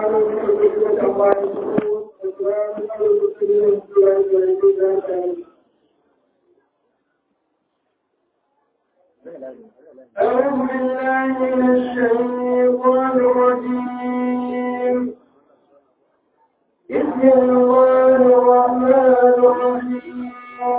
سبحان ربك رب العزة عما يصفون وسلام على المرسلين والحمد لله رب العالمين أعوذ بالله من الشيطان الرجيم بسم الله الرحمن الرحيم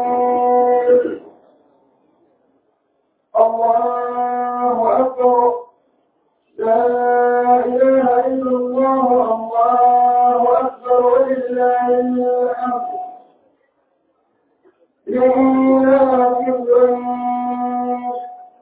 الله أكبر لا إله إلا الله الله أكبر ولله الحمد لإله قريش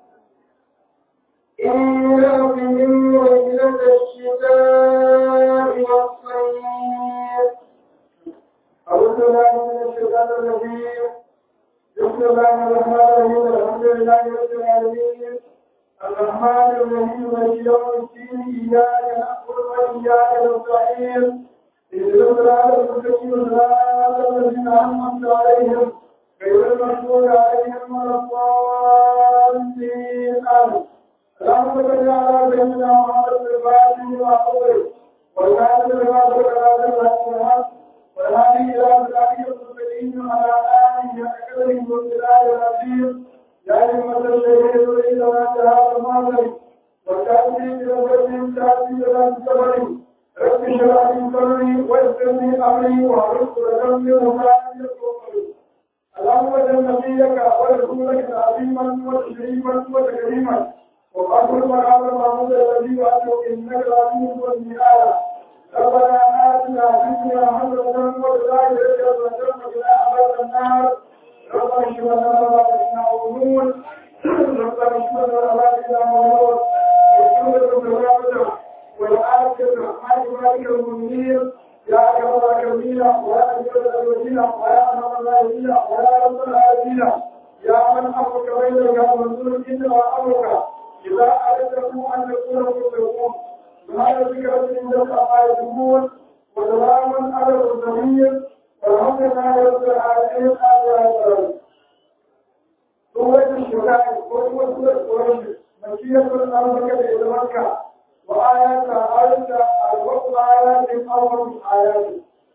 إيلافهم رحلة الشتاء والصيف أعوذ بالله من الشيطان الرجيم بسم الله الرحمن الرحيم الحمد لله رب العالمين الرحمن الرحيم مالك يوم الدين إياك نعبد وإياك نستعين اهدنا الصراط المستقيم صراط الذين أنعمت عليهم غير المغضوب عليهم ولا الضالين آمين اللهم صل على سيدنا محمد الفاتح وأقوله والكاتب لما سبق على الحق والهادي إلى صراطك المستقيم وعلى آله وأكرمه والبلاد العظيم يا أيها الذين يريد أن تهاب الماضي والكاتب إلى وجه تأتي إلى السبر رب اشرح لي صدري ويسر لي أمري واحلل عقدة من لساني يفقهوا اللهم اجعل نبيك ورسولك عظيما وتشريفا وتكريما وقبل مقام محمود الذي وأنه إنك العزيز والمئات ربنا آتنا في الدنيا حسنة وفي الآخرة حسنة وقنا عذاب النار ربنا اشف لنا ما بيننا وبينهم ربنا اشف لنا ما بيننا وبينهم واغفر لنا والعافية الرحمن مالك المنير يا أكرم الأكرمين ويا أجل الأجلين ويا أنعم الراحمين ويا رب العالمين يا من أمرك بينك ومنزول إنما أمرك إذا أردتم أن يكون مسلمون بهذا ذكر الإنجاز ما يسمون وسلام على المرسلين والحمد لله رب العالمين آمين سورة الشفاء سورة قريش مكية الأرض كبيرة مكة وآيات آيات الوقت آيات أول آيات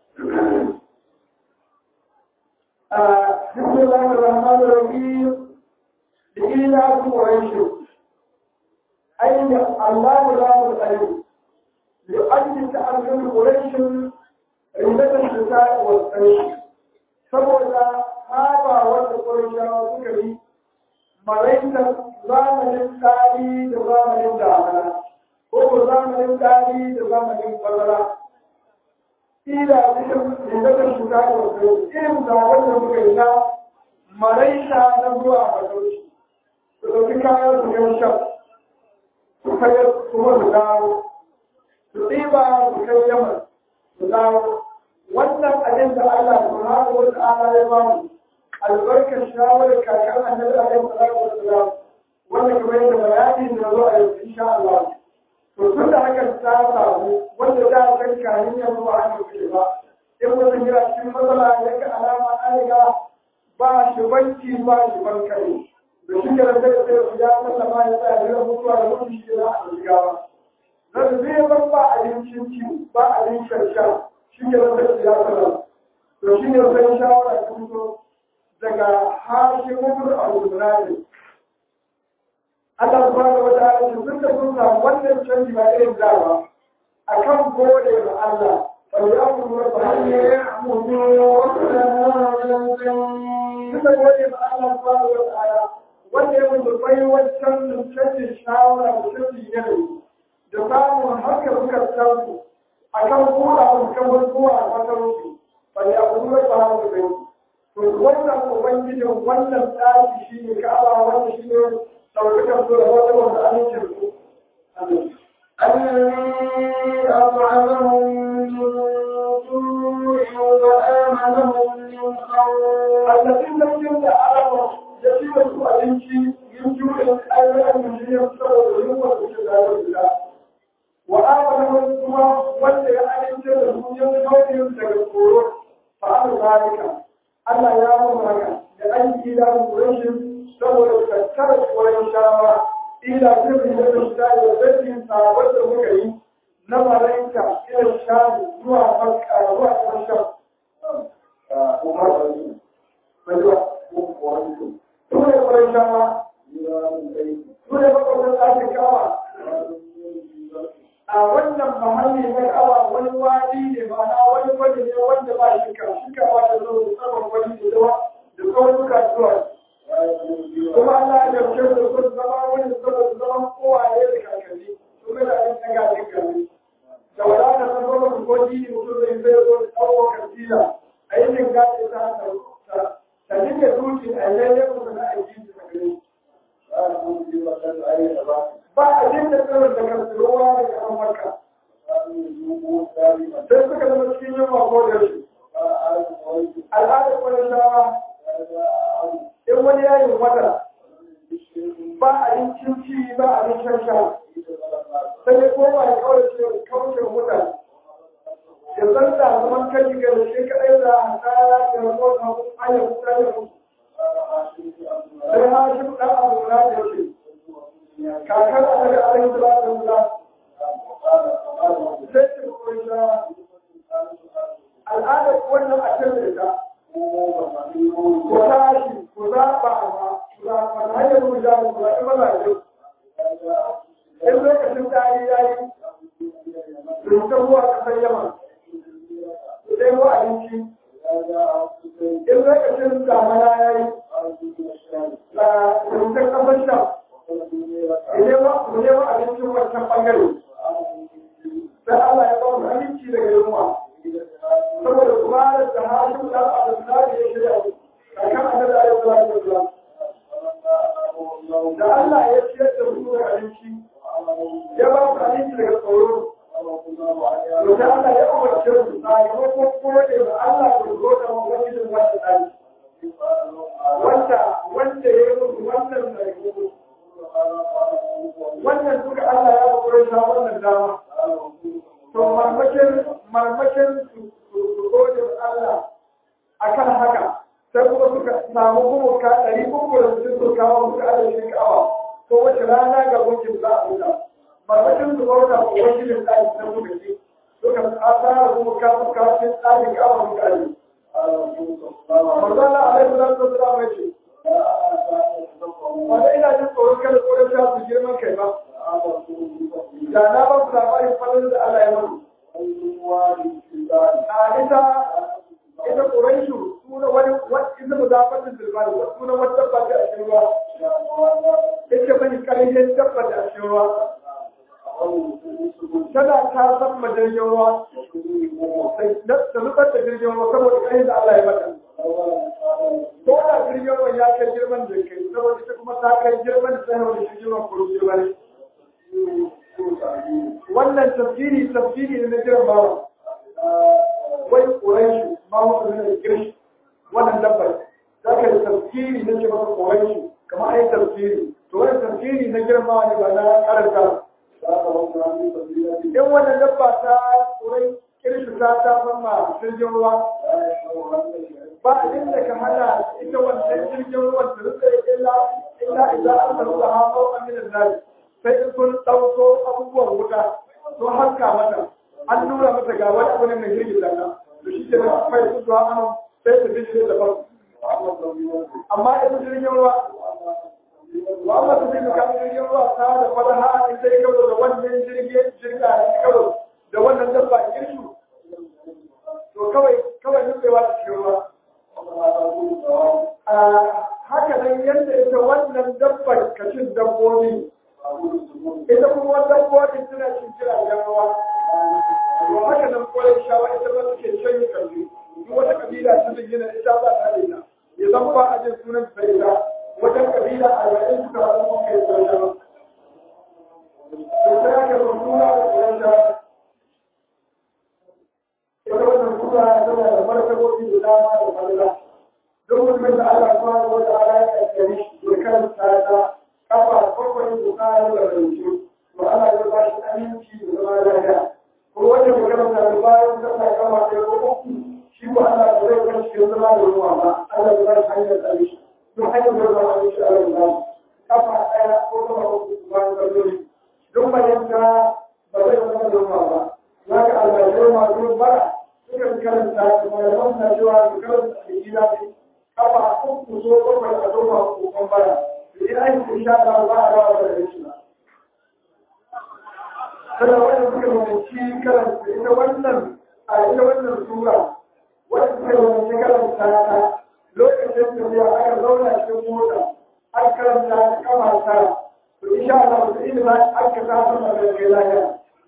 بسم الله الرحمن الرحيم لإيلاف قريش أين الله لا الأليم لأجل تأمل قريش رمضة الشتاء والصيف saboda saba wanda ƙwarishawa suka yi maraitar zamanin tsari da zamanin damana ko ko zamanin tsari da zamanin bazara ila cikin rimbatar shuka da wasu irin da wanda muka yi na maraita na zuwa mazauci su ɗauki kayan su gan shan su kai kuma su dawo su ɗiba su kai yaman su dawo wannan abin da Allah subhanahu wa ta'ala ya ba mu albarkar shawarar kakar annabi alaihi salatu wassalam wanda kamar yadda bayani da zo a yau insha Allah to tun da haka ta samu wanda da kan kanin ya ba a yi ba in wani jira cikin matsala ya ga alama an riga ba shi banki ba shi bankare da shi ke da sai sai ya sallama ya tsaya da mutuwa da mutum shi za a shiga ba zan zai ban ba abincin ci ba abincin sha shi ke da sai ya sallama to shi ne sai shawara ta fito daga hashimun al-Qur'ani Allah subhanahu wa ta'ala shi duka sun samu wannan canji ba irin da ba akan gode ga Allah fa ya'muru rabbahu ya'muru duka gode ga Allah subhanahu wa ta'ala wanda ya mutu bai wancan canjin shawara da canjin yanayi da samun haka suka samu akan kula da kamar zuwa a matarsu fa ya'muru rabbahu ya'muru to wannan ubangijin wannan tsari shi ne ka'aba wanda shi ne ɗaukakar su da wata wanda amincin su الذي أطعمهم من جوع وآمنهم من خوف الذي لم يبدأ على يسير سوء أبنشي من جوع أيضا من جوع سوء يوم الله وآمنهم ثم ولي أنشي لهم يوم يوم فعل ذلك Allah ya mun haka da an yi da rashin saboda tattara tsoron shawa ila zai da su da zarfin sabon da muka yi na malaika irin shani zuwa makka zuwa ƙarshen umar wani mai zuwa wani su ne ƙwarai shama wani kai su ne makwabtan ɗakin kawa a wannan mahalli na kawa wani wadi ne ma'ana wani wani ne wanda ba shi ka shi ka wata zo da tsaron wani da zama da tsawon zuwa kuma Allah ya dauke da su zama wani saboda zaman kowaye da kakanni su ga da yin daga cikin gari da wadata ta zama su koji ne mutum zai zai zo da tsawo kansila a yi jin gaɗe ta ta ta dinga duki a yayin mutum na aiki da gari ba a jin da tsirin da karfirowa da kasan marka sai suka zama cikin yin mako da shi al'adar wani shawa in wani yayin wata ba a yin cinci ba a yin shan sha sai ya koma ya kawai ce kauce mutane ya zanta zaman kan ga shi kaɗai da kaya da rikon hagu ayar mutane sai ha shi ɗan abu na da ce kakar a daga alayhi salatu wasalam sai ce koyi sha al'adar wannan a can da ta ku tashi ku zaɓa ma ku zaɓa na hanyar mu ja ku zaɓi mazaje in lokacin tari ya yi rubuta ruwa ƙasar yamma ku ɗebo abinci in lokacin damana ya yi rubuta ƙasar sham ku nemo abincin wancan ɓangare sai Allah ya ba mu aminci daga yunwa saboda kuma da hashin da abin da ya shirya kakan annabi alaihi salatu wasalam da Allah ya ciyar da su da abinci ya ba su abinci daga tsoro to da Allah ya umarce su sakamakon kuma da Allah ya zo da wani da wanda tsari wanda wanda ya yi musu wannan da wannan duka Allah ya ba shi wannan dama to marmakin marmakin su gode Allah akan haka sai kuma suka samu kuma ka ɗari uku da su suka kawo musu adadin kawa ko wace rana ga gunkin za a buga marmakin su bauta ko wakilin ɗaki na suka ce suka tsara kuma ka suka cin ɗakin kawa muka aji. Marzala alaihi salatu wasalam ya ce wanda ina jin tsoron kada tsoron sha su girman kai ba da na ba ku labarin fadin da Allah ya mutu a ita ita Quraishu suna wani ita muzafatin zulmani suna wata dabba da a cikin ruwa ita bani karihin dabba da a cikin ruwa tana ta san majirgin ruwa da zubar da jirgin ruwa saboda kai da Allah ya mata ko da jirgin ruwa ya kai girman da kai saboda ita kuma ta kai girman da sai wani jirgin ruwa kuro girman wannan tafsiri tafsiri ne na girma wai ƙuraishi ma wasu ne da girshi wannan dabbar za ka yi tafsiri na ce masa ƙuraishi kamar ai tafsiri to wani tafsiri na girma ne ba na karanta in wannan dabba ta ƙurai kirshi ta ta fama jirgin ruwa ba abin da ka hana ita wannan jirgin ruwan ta rufe illa illa idan an taru da hafa aminin nari sai in sun ɗauko abubuwan wuta sun haska mata an nuna mata ga wani abu ne mai girgiza ta to shi ke nan fai su zuwa an sai ta bishe da farko amma ita jirgin ruwa wa amma su bi kan jirgin ruwa ta da fadaha in sai kawo da wannan jirgin jirga in kawo da wannan dabba kirshu to kawai kawai nufewa ta cikin ruwa haka nan yadda ita wannan dabbar kacin dabbobi ita kuma wata dabbobi suna cin jiragen ruwa to haka nan kwarai shawa ita ba suke can kalli duk wata kabila ta zingina ita ba ta da ita ya zan ba a jin sunan ta ita wajen kabila arba'in suka haɗu suka yi kwarai to sai aka zo suna da kwarai shawa ita wannan suna tana da martabobi da dama da falala duk mutumin da Allah subhanahu wa ta'ala ya kaddare shi ya karanta ta kafa bakwai da tsara da rauke to Allah ya ba shi aminci da zama lafiya ko wanda ya karanta da bayan da ta kama da ko uku shi ko Allah ya zai bar shi zama da ruwa ba Allah ya ba shi hanyar tsare shi duk hanyar da zama da shi Allah ya ba kafa ɗaya ko kuma ko suna cewa su karanta da gida ne kafa uku so bakwai a zoma kokon baya to in an yi sha ta za a rawa da shi ba kada wanda suka mamanci karanta ita wannan a ita wannan sura wanda suka mamanci karanta ta lokacin da ya aka zauna cikin mota an karanta ta kama ta to insha Allah su inda aka ta sama da kai lafiya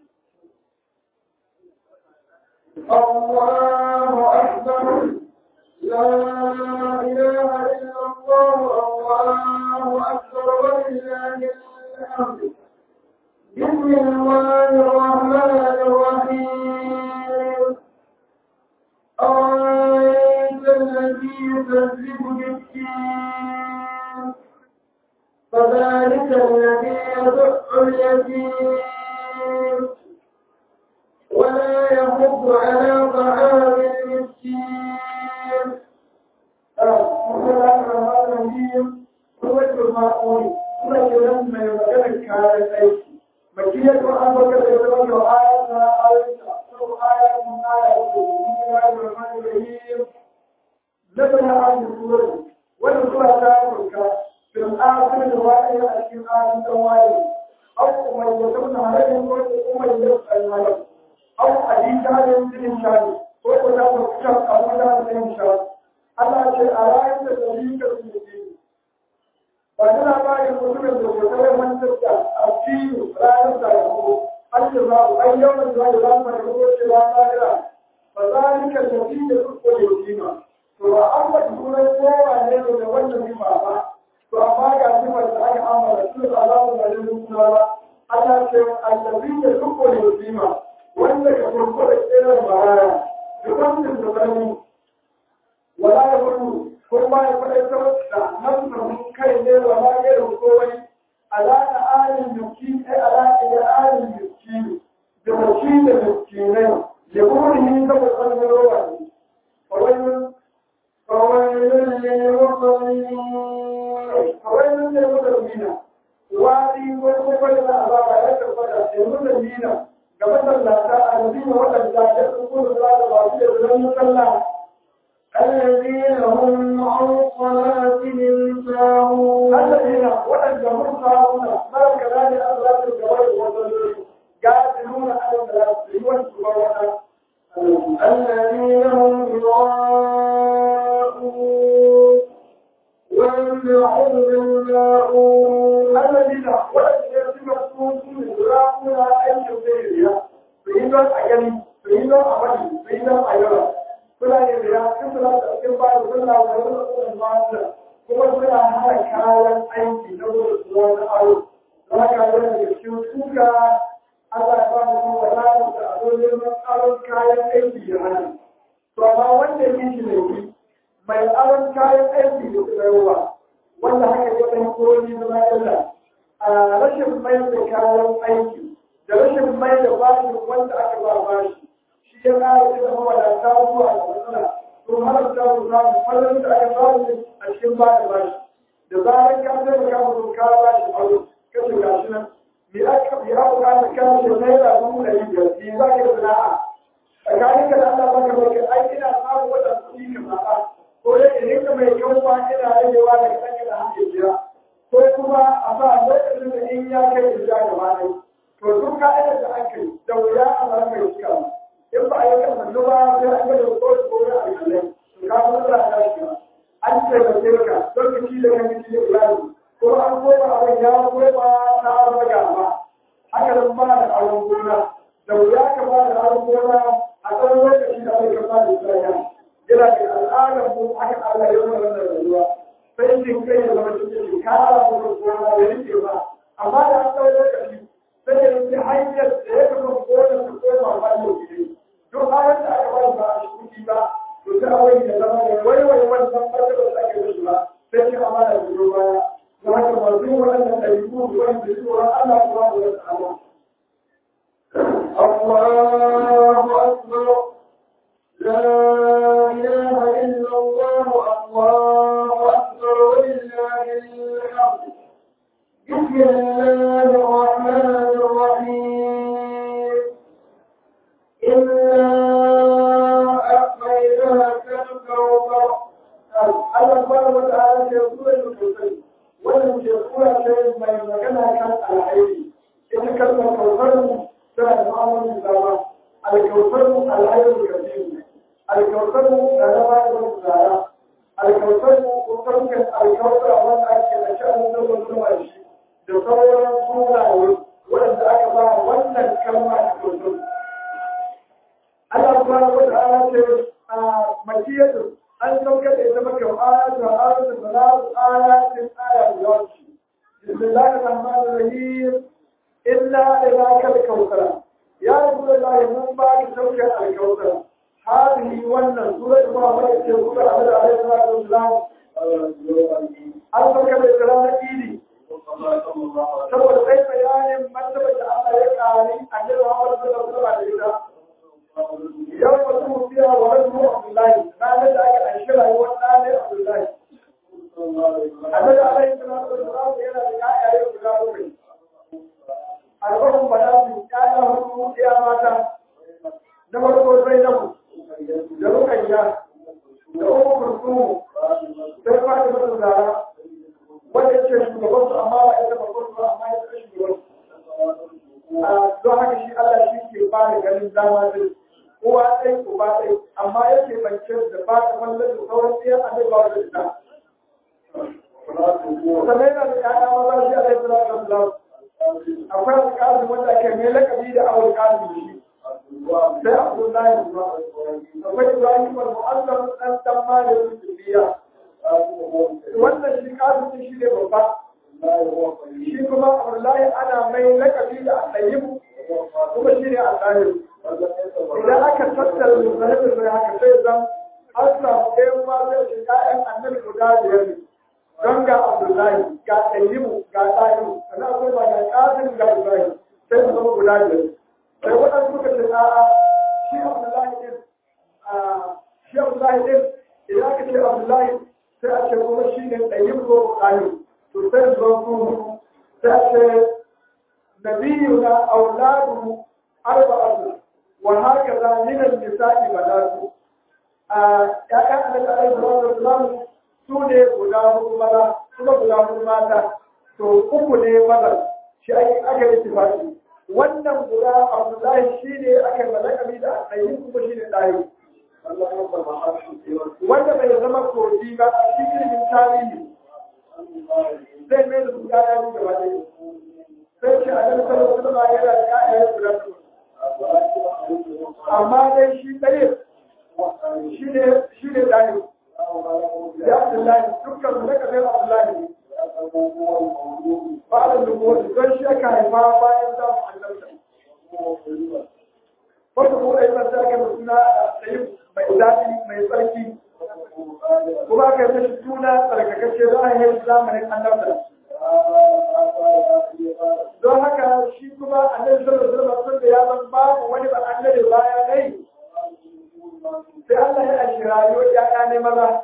الله أكبر لا إله إلا الله الله أكبر ولله الحمد بسم الله الرحمن الرحيم أرأيت الذي يكذب بالدين فذلك الذي يدع اليتيم ولا يحض على طعام المسكين بسم الله الرحمن الرحيم سورة الماءون سورة لما يبقى كان أيدي مكية وأن بكر يتبقى آياتها آياتها أكثر آيات من آيات بسم الله الرحمن الرحيم نزل هذه السورة والسورة تأمرك في الآخر الواقع أشكال آيات الواقع أو من يتمنى عليهم ومن يسأل عليهم أو حديث هذا الإنسان هو كتاب كتاب أبو هذا الإنسان Allah ce a rayar da dalilin su ne ba tana bayan mutumin da ke kawai mantar da a fiye ranar da ya ko an yi za ku an yawan da ya zama da ko ce ba ta gira ba za ni ka tafi da su ko da kima to ba an ba sunan kowa ne da wannan kima ba to amma ga kimar da aka amara su da alamu da yin suna ba Allah ce a tafi da su ko da kima wanda ka kurkura tseren baraya da wannan da karni wala ya gudu ko ba ya faɗa ta da nan kai ne wala ya da kowai alaka alin miski ai alaka da alin miski da miski da miskinai ya gudu ni da wannan rowa ne kawai kawai kawai ne mutumina wadi ko ko da azaba ya tabbata da mutumina ga masallata a madina wadanda ya tsoro da ba su da zan musalla الذين هم عن صلاتهم ساهون الذين ولد مرسلون ملك ذلك أغلب الجواب والظلم قاتلون على الثلاث والسبوات الذين هم يراءون ويمنعون الماءون الذين ولد يرسمون يراءون أي شيء فإذا أجل فإذا أبدي فإذا أيضا suna yin riya sun suna da cikin bayan suna da wani tsoron mata kuma suna hana kayan aiki na wurin su wani aro za ka yi da cikin suka Allah ya ba mu kuma wadatar da ado neman aron kayan aiki ya hana to amma wanda ya shi ne yi mai aron kayan aiki da su yawa wanda haka ya ɗan kori zama illa a rashin mai da kayan aiki da rashin mai da bashin wanda aka ba bashi shi ya ƙara da zama wadata zuwa da matsala to halarta mu samu fallon da aka samu a cikin ba da bashi da zarar ka taimaka mutum ka ba shi aro ka ce gashi nan me aka bi aka ka ta kan shi naira dubu ɗari biyar bi za ka sana'a tsakanin ka da Allah baka mai kai ai ina samu wata kuɗi ka zaɓa ko dai idan ka mai kyau ba ina ragewa daga ɗan ka da hankali jira ko kuma a sa lokacin da in ya kai in ja gaba ɗaya to duk ka'idar da aka yi da wuya a zama mai cikawa in ba a yi kan hannu ba sai an gada ko da kore a kallai to ka fi matsala ta shi ba an ce da sai ka lokaci da kan kici da iyali ko an koma abin ya koma ta arba gaba haka nan ba da aron gona da wuya ka ba da aron gona a tsawon lokaci da bai kama da tsaya yana da al'adar mu haka Allah ya zama da rayuwa sai jin kai ya zama cikin ka ala mu gona da rike ba amma da an tsawon lokaci sai ya yi hanyar da ya kama gona su koma ba yau gidi duk halin da aka bari ba a shi kuɗi ba to sai awai da zama da waiwai wannan martaba da ake da ba sai shi amana da biyo baya da haka masu yin waɗannan ɗabi'u da wani da tsoron Allah kuma da wasu Allah. الله أكبر لا إله إلا الله الله أكبر ولله الحمد بسم الله الرحمن الرحيم إنا أعطيناك mai magana kan alhairi ita kalmar kautar tana da ma'amalin dama alkautar alhairi kabiru alkautar da na bayar da tsara alkautar kusurkan alkautar wanda ake da sha'anin da wani shi da sauran sunaye waɗanda aka ba wannan kalma da kautar Allah subhanahu wa ta'ala ce a makiyatu an saukar da ita maka ayatu ayatu salatu ayatin ayatu yawanci bismillahir rahmanir rahim illa ila kal kautsara ya rasulullahi mun ba ki saukar al kautsara hadihi wannan sura da ba mai ce sura Allah alaihi salatu wasalam an saukar da ita ranar idi saboda sai bayanin martaba da Allah ya kari a jirgin Muhammad sallallahu alaihi wasallam yau ba su fiya wa rasu Abdullahi ranar da aka ɗanshi rayuwar ɗanin Abdullahi. Annabi alaihi salatu wasalam yana da ƴaƴaye guda bakwai. Arba'un banatu ƴaƴa hudu ɗaya mata. Na farko Zainabu da Rukayya da Ummu Kulthum sai Fatima da Zara wanda ce shugaban su amma ba ita babban su amma ita shugaban su. Don haka shi Allah shi ke ba da ganin dama zai uwa ɗai uba ɗai amma yake bance da ba ta mallar da sauran ɗaya a zai ba da ita. Sannan yana da ƴaƴa maza shi a laifin da Allah. Akwai alƙalin wanda ke mai lakabi da awul ƙalin shi. Sai Abdullahi ba. Akwai Ibrahim al-Mu'azzam ɗan ɗan malamin Sufiya. Wannan shi ƙalin shi ne babba. Shi kuma Abdullahi ana mai lakabi da Al-Tayyibu kuma shi ne Al-Tahiru. idan aka tattara misalin sai haka sai zan an samu ɗayan ma zai ce ƴaƴan annabi guda biyar ne don ga abdullahi ga ɗayyimu ga ɗayimu sannan akwai ba ga ƙasin ga ibrahim sai su zama guda biyar sai waɗansu suka ce a'a shi abdullahi ɗin shi abdullahi ɗin idan aka ce abdullahi sai a ce kuma shi ne ɗayyimu ko ɗayimu to sai su zama su sai a ce nabiyuna auladuhu arba'atu وهكذا من النساء بنات ‘ya'yan annabi alaihi salatu wasalam su ne guda hudu maza kuma guda hudu mata to uku ne maza shi ake aka yi tifaki wannan guda abdullahi shi ne aka yi malakami da ɗayi kuma shi ne ɗayi wanda bai zama kogi ba shi ilimin tarihi zai mai da su ‘ya'ya gaba ɗaya sai shi a nan sallallahu alaihi wasallam yana da ‘ya'ya guda uku amma dai shi ɗaya shi ne shi ne ɗaya da Abdullahi dukkan da ka zai Abdullahi ba da lubuwa don shi aka haifa bayan samun annabta wata ko ɗaya ba ta kai suna ɗaya mai daɗi mai tsarki kuma aka yi mashi suna tsarkakacce za a yi zamanin annabta don haka shi kuma annabi sallallahu alaihi wasallam da ya san babu wani ba annabi baya nai sai Allah ya ashi rayuwar ya ne maza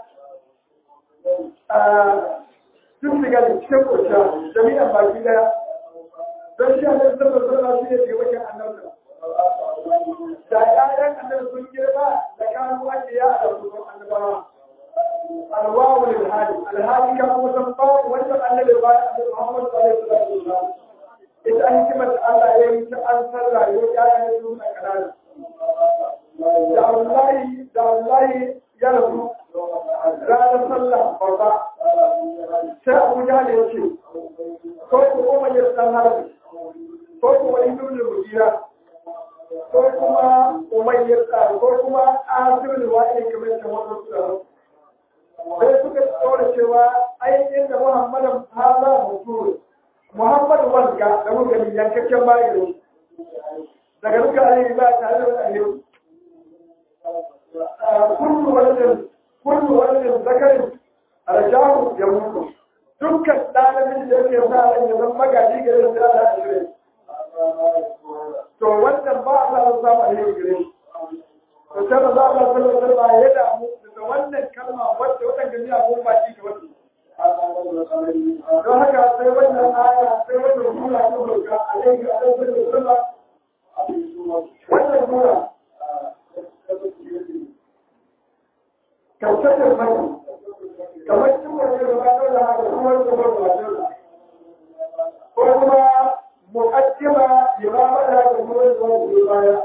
sun shiga da cikin kurciya jami'an baki daya don shi annabi sallallahu alaihi wasallam shi ne shugaban annabi da ƴaƴan annabi sun girma da kanu ake ya da su annabawa alwawu lil hali alhali ka kuma san babu wani ba annabi baya annabi Muhammad sallallahu alaihi wasallam ita hikimar da Allah ya yi ta an san rayuwar ƴaƴan su na kanana da wallahi da wallahi ya rasu ranar sallah babba sai Abu Jahl ya ce ko ku kuma ya san harbi ko ku wani dole mujira ko kuma umayyar ko kuma asirul wa'id kamar da wannan su sai suka tsora cewa ai inda Muhammadan hala mutu Muhammad wanda da muka yi yankakken bayan daga duka ayi ba tare da wani kullu waladin kullu waladin zakarin arjahu ya mutu dukkan ɗalibin da yake sa ran ya zama magaji gare shi da Allah shirye to wannan ba a sa samu alheri gare shi to sai ba za a sallallahu alaihi wasallam ya damu da wannan kalma wacce wadanda ne abun baki ga wasu don haka sai wannan aya sai wannan sura ta roƙa alaihi wa sallam wannan sura kautar mai kamar cikin wani da ba da haka kuma da ba da baya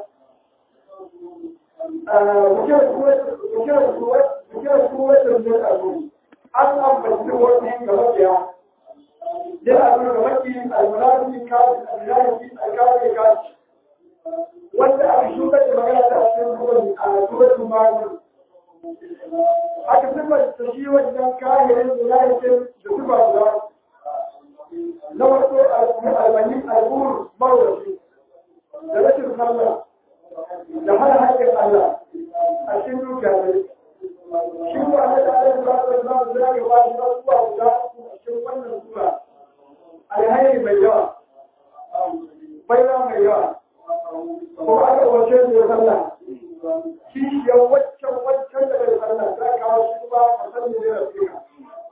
bukirar kuwacin da abu an ambaci wani ga mafiya yana nuna ga maki almulafi kaji almulafi alkaji kaji wanda aka shuka da magana ta cikin ruwan a ruwan magani aka siffar da shi wajen kayan mulaifin da suka guda na wato albani albur mawashi da rashin sallah da hana haƙƙin Allah a cikin dukiya ne shi ba na da Allah ba da ba da ya ba shi ba guda a cikin wannan sura alhairi mai yawa baina mai yawa kuma aka wace da sallah shi ya waccan waccan da bai sallah za ka kawo shi ba ka san ne da fika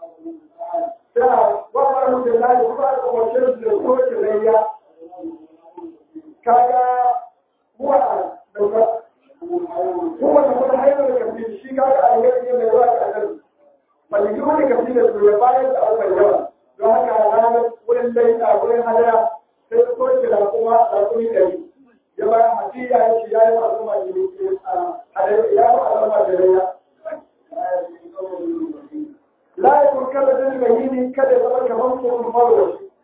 da wa maru da lai kuma aka wace da ko ke layya kaga huwa da huwa da kuma haifar da kafin shi kaga alheri ne mai yawa a kan bali yi wani kafin da su ya bayar da abu mai yawa don haka ranar wurin laita wurin hadara sai ta soke da kuma da kuma ɗari ya bayan hafiya ya ce ya yi masu majini a ya yi masu majini la ya kurkar da jini mai yini kada ya zama kamar kuma farwa shi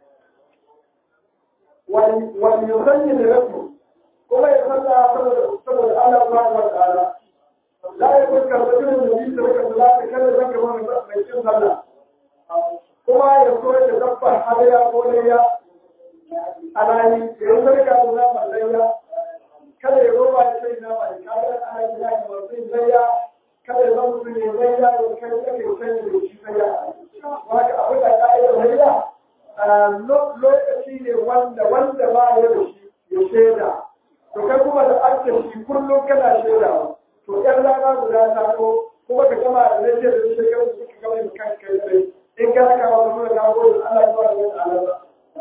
wani yusanyi da rasu kuma ya salla saboda Allah ba wa ta'ala la ya kurkar da jini mai yini da rika da lafi kada zan kamar mai cin sallah kuma ya so ya dabbar hadaya ko layya a rayu ya yi sarka da nama layya kada ya roba ya sai nama da kayan ana yi ya yi masu layya kada ya zama su ne layya ya kai ya kai sanya da shi layya wanda abin da ka'idar layya lokaci ne wanda wanda ba ya da shi ya shaida to kai kuma da ake shi kullum kana shaida to yan rana guda ta ko kuma ka gama da layya da shekaru suka gama da kan kai tsaye in ka haka wa nuna ka gode Allah ya fara yin alama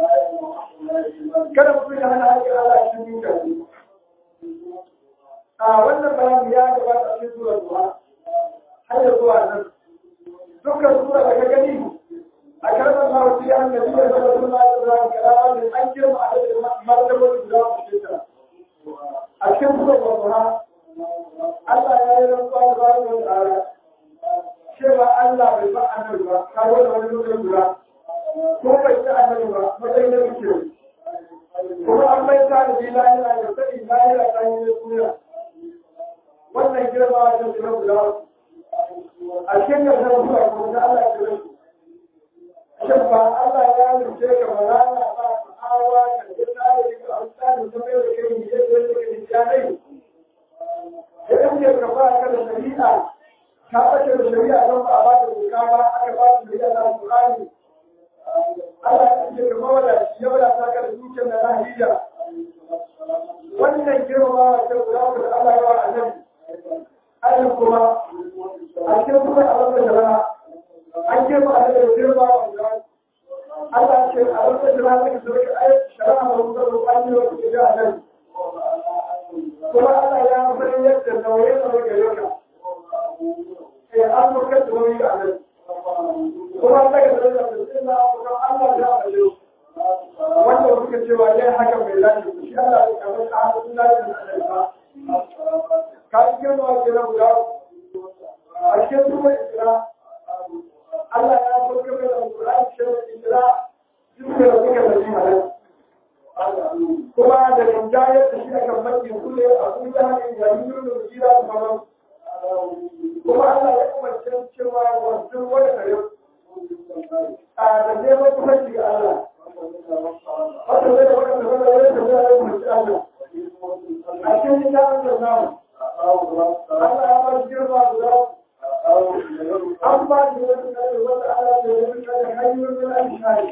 kada mutum ya hana haƙƙin Allah a cikin duka a wannan bayani ya gabata a cikin sura zuwa har ya zuwa nan dukkan sura da ka gani a karɓar mawuci an da biyar da wasu ma da zuwa kalama da an girma a cikin martabar da za su fita a cikin sura zuwa Allah ya yi rantsuwa da ba da tsara cewa Allah bai ba annabi ba kawo da wani mutum guda ko bai ci annabi ba matsayin da muke kuma an bai ta da bila yana da sani lahira ta yi suna wannan girma a kan suna guda a cikin yanzu zuwa kuma da Allah ya rasu shin ba Allah ya rufe ka ba za a ba ka hawa ka ji tsari ka amsani ta mai da kai ne yadda yadda ka ji janai idan ne ka ba ka da shari'a ka ɓace da shari'a don ba a ba ta doka ba aka ba ta shari'a na Al-Qur'ani Allah ya ce ka mawada shi ya wadata ka da dukiyar da lahiya wannan girma ta guda da Allah ya wa annabi ayin kuma a cikin kuma a wannan shari'a an girma a da girma wa guda Allah ce a wannan shari'a take so ka ayi shari'a ba mu da an yi wa ke da annabi kuma Allah ya san yadda nauye nauye gare ka sai an murka da nauyi a nan kuma daga da da sai na kuma Allah ya bace wanda suka cewa yayin haka mai lafi shi Allah ya kamar a hannun lafi da Allah ka cikin wa ke na guda a cikin kuma isra Allah ya so ka mai da Qur'ani shi isra duk da suka da shi halal kuma da rinjayar da shi akan mafi kule a kuma hannun jami'in da jira da sauran kuma Allah ya umarci cewa wasu wani kare a da neman kusanci ga Allah wata zai da wani zama wani da zai yi umarci Allah a cikin littafin da namu Allah ya ba shi girma guda an ba shi wani kare wata Allah da wani kare hanyoyin da an shari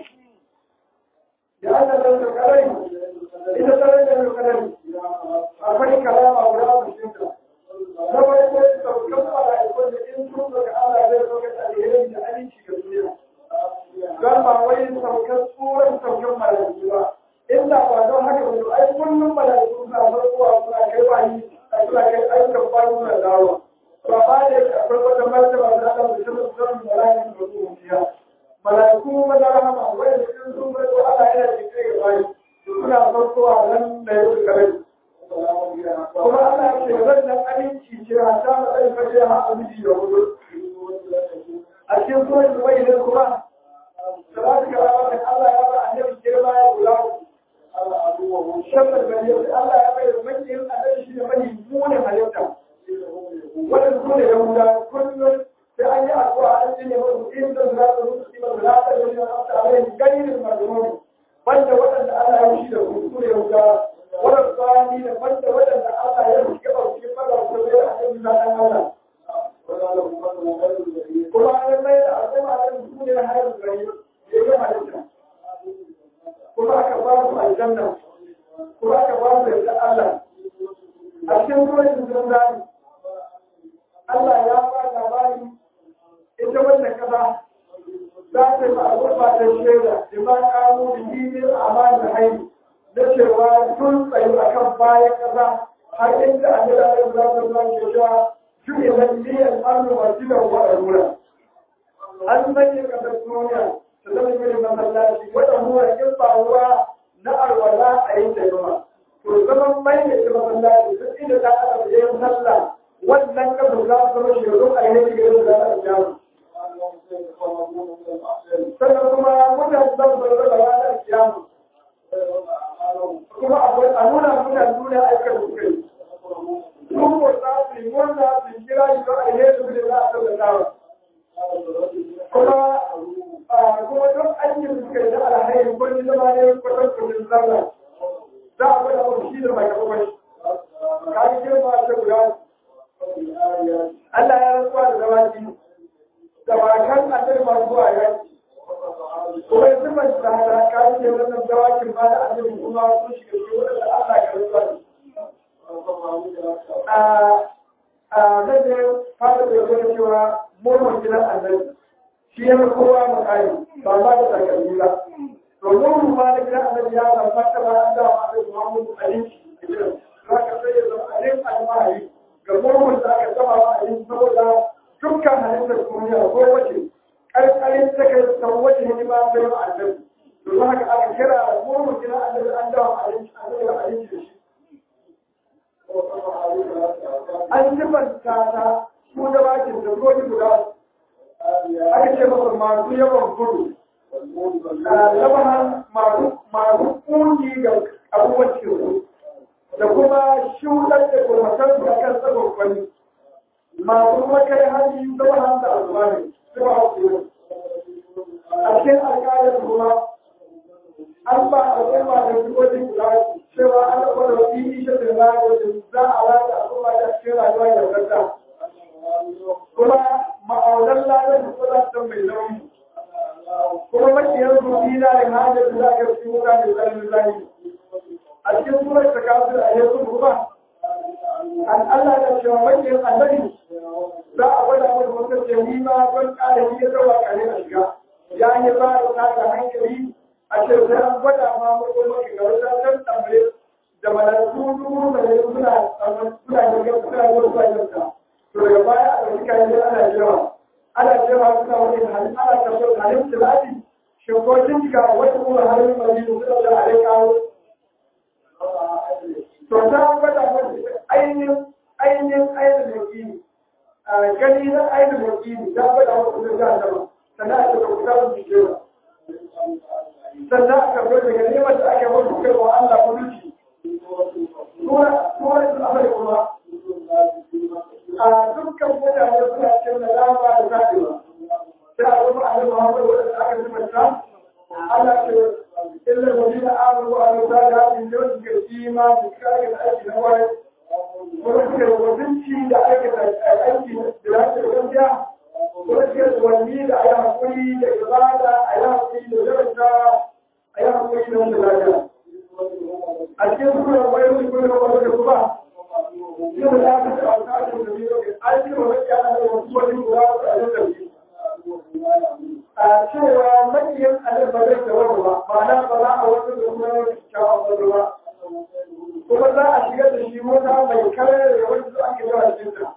da Allah da kare ita tare da kare akwai kalama guda a cikin ta na farko saukan mala'ikun da in sun daga Allah zai sauka da alheri da aminci ga duniya don ba wai saukan tsoron saukan mala'iku ba inda ba don haka ba ai kullum mala'iku suna farkowa suna kai bayi suna kai ayyukan bayi suna dawo ba ba da yake akwai wata martaba da Allah da shi mutum mala'iku da su mutiya mala'iku maza rahama wai da in sun farko Allah yana jikai ga bayi suna farkowa nan da yau da kare kuma Allah ya ce wannan aminci ce a ta matsayin fashe ha a miji da hudu a cikin kuma da bai ne kuma da ba su gaba wata Allah ya ba annabi girma ya kula shabbar gari Allah ya bai da makiyin annabi shi da mai munin halitta wannan su ne yahuda kullum sai an yi addu'a an ji ne musu in da za su musu kima da za su yi da su alai gairin mazmuni banda waɗanda Allah ya shi da su su ne yahuda wannan tsani da banda waɗanda Allah ya shi gaba su fara su da a cikin zanen Allah kuma an mai da al'umma da su ne hayar gari ya yi halitta kuma aka ba su aljanna kuma aka ba su yadda Allah a cikin ruwan sun zani Allah ya ba labari ita wannan kasa za ta yi al'umma ta shaida da ma kamo da hidin amana haini na cewa sun tsayu a kan bayan kasa har inda a jira da za ta zama ke cewa juye na miliyan arnu masu da wa a rura an sanya kasar duniya ta zama yin masallaci wata ruwa in ba ruwa na alwala a yi taimama to zaman mai da masallaci duk inda ta aka yi sallah wannan kasu za su zama shekaru a yi shiga da za a jamu. Sannan kuma mutane za su zama da ranar jamu. Kuma a nuna muna nuna aikar su kai. Sun ko za su yi murna su kira shi don a yi su da za a tabbata Kuma kuma duk aikin su kai da alhairi ko ni zama ne kwatankwacin sallah. Za a gwada mu shi da mai kawai. Ka yi girma ta guda Allah ya rantsuwa da dawaki da wakan annabi masu zuwa yaki kuma ya zuba da hada ka ce wannan dawakin ba da annabi kuma sun shiga cikin wadanda Allah ya rantsuwa da a zai ne fara da yau cewa murmun gidan annabi shi ya kowa makari ba ba da takalmi ba to murmun ma da gidan annabi ya zama ta ba da annabi Muhammadu alaihi za ka sai ya zama alaihi almahari ga murmun da aka saba wa a yi saboda dukkan halittar duniya ko wace ƙarƙarin ta kai san wace hidima ta yi wa annabi domin haka aka kira murmun gina annabi an dawo abinci annabi da abinci da shi an sifanta ta su da bakin da godi guda aka ce masa masu yawan gudu labahan masu ƙungi ga abubuwan cikin da kuma shuɗar da kurmatar da kan tsagon kwani masu makai hali zama hanta a zuwa ne su ba hauke a cikin alƙalar kuma an ba a zama da jihohin kula cewa an kwada wasu yi shi da na wajen za a rata a kuma da cikin rayuwa da wadata kuma ma'aunar ladar da kuma ta mai nauyi kuma makiyar rufi na da hajjar da za ka fi wuta da tsarin zahiri a cikin surar ta kafin a yanzu kuma an Allah da cewa wajen annabi za a gwada masa wata jami'a don ƙara yi rawa kare a shiga ya yi ba da ta hankali a ce sai an gwada ma mutum mafi ga wata can tambaye da malaiku dubu da ya suna suna yin suna yin suna yin ta to daga baya a ɗauki kayan ana jewa ana jewa suna wani halin ana tabbatar halin tilati shin ko kin jika wata kuma halin majidu suna da alaikawo to ta gwada masa ainihin ainihin ainihin yakini gani na ainihin yakini ta gwada masa kuma ga sama sannan a cikin kusa da jikewa sannan a karɓar daga neman da ake wasu kai wa Allah kuduci tura su amai kuma a dukkan mutane suna cikin da dama da zaɓewa sai a zama a zama haɓar wadanda aka zubanta Allah ke إلا الذين آمنوا وعملوا الصالحات يوم كثيرا بكارك الأجل نوعي ورسل وبنتي لأيك الأجل دراسة الأنبياء ورسل والميل أيها قولي لإبادة أيها قولي لجرسة أيها قولي لجرسة أجل كل ويوم كل وقت الصباح يوم الآخر أوقات النبي أجل ومكان الرسول المراد أجل a cewa makiyin alif ba zai tawar ba ma'ana ba za a wasu da kuma yau kyawun wani ba kuma za a shigar da shi mota mai kare da wani su ake yawa cikinta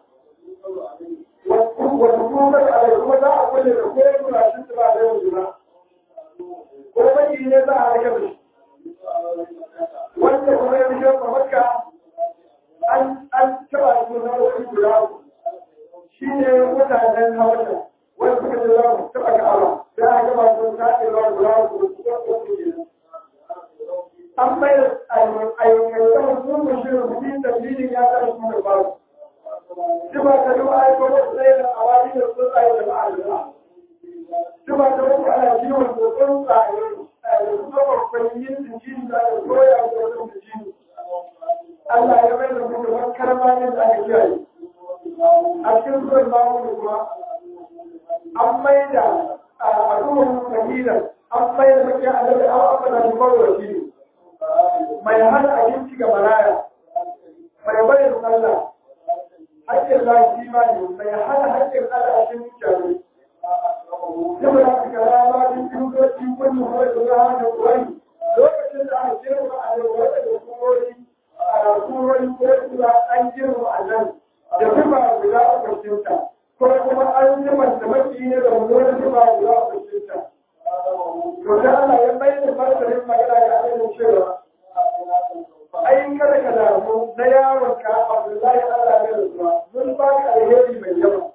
wata kuma a kuma za a kulle da koyar da shi su ba da yau juna ko makiyi ne za a rage da shi wanda kuma ya rike ba makka an an taba su na wani guda uku shi ne mutanen hawata wani suka ce za mu taba ka'aba sai aka gaba su ta ce za guda uku su ga uku kenan an mai da ayyukan sun mushi rubutun dalilin ya ta su da babu shi ba ta yi wa aiko da tsaye da awari da tsuntsaye da ma'alura shi ba ta yi ana kiwon da tsuntsaye da kuma babban yin jini da ya koya da wani jini Allah ya mai da kuma wani karamanin da aka kiyaye a cikin zuwan babu kuma an mai da a ruwan fahimtar an mai da mace a daga an abada shi bawa shi ne mai hana abinci ga maraya mai bayan sallah haƙƙin lafi ma ne mai hana haƙƙin al'ashin mutane saboda haka kara ma din kirkoci wani kuma da za a da wani lokacin da aka girma a da wata da kurori a kurori ko kuma an girma a nan da zuba guda a kwashinta ko kuma an zima da maki ne da wani zuba guda a kwashinta to da Allah ya mai da martarin magana ga ainihin cewa ai kada ka damu na yaron ka Abdullahi Allah ya rasuwa mun ba ka alheri mai yawa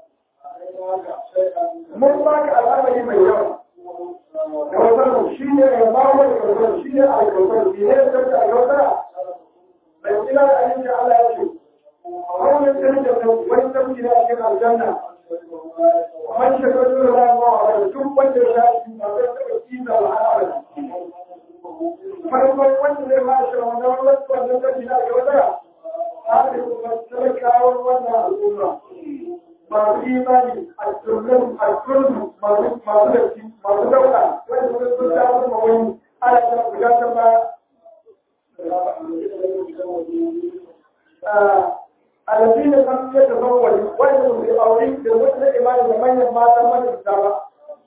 mun ba ka al'amari mai yawa kawai shi ne ya ba wa kawai shi ne a kawai shi ne ya tafi a kawai mai kila da abin da Allah ya ce wannan tsarin da wani tafi da cikin aljanna man shekaru da ba wa duk wanda ya shi ba zai taɓa kisa wa al'amari farkon wanda zai ma shi wanda wannan wannan tafi da kawai har da kuma talakawan wannan al'umma masu imani a turmin a turmi masu dafi masu dauka wanda sun sun ta sun mawani ana ta guda ta ba alafi da kan ya ta zama wani wanda su yi aure da wata imani da manyan matan wanda su ba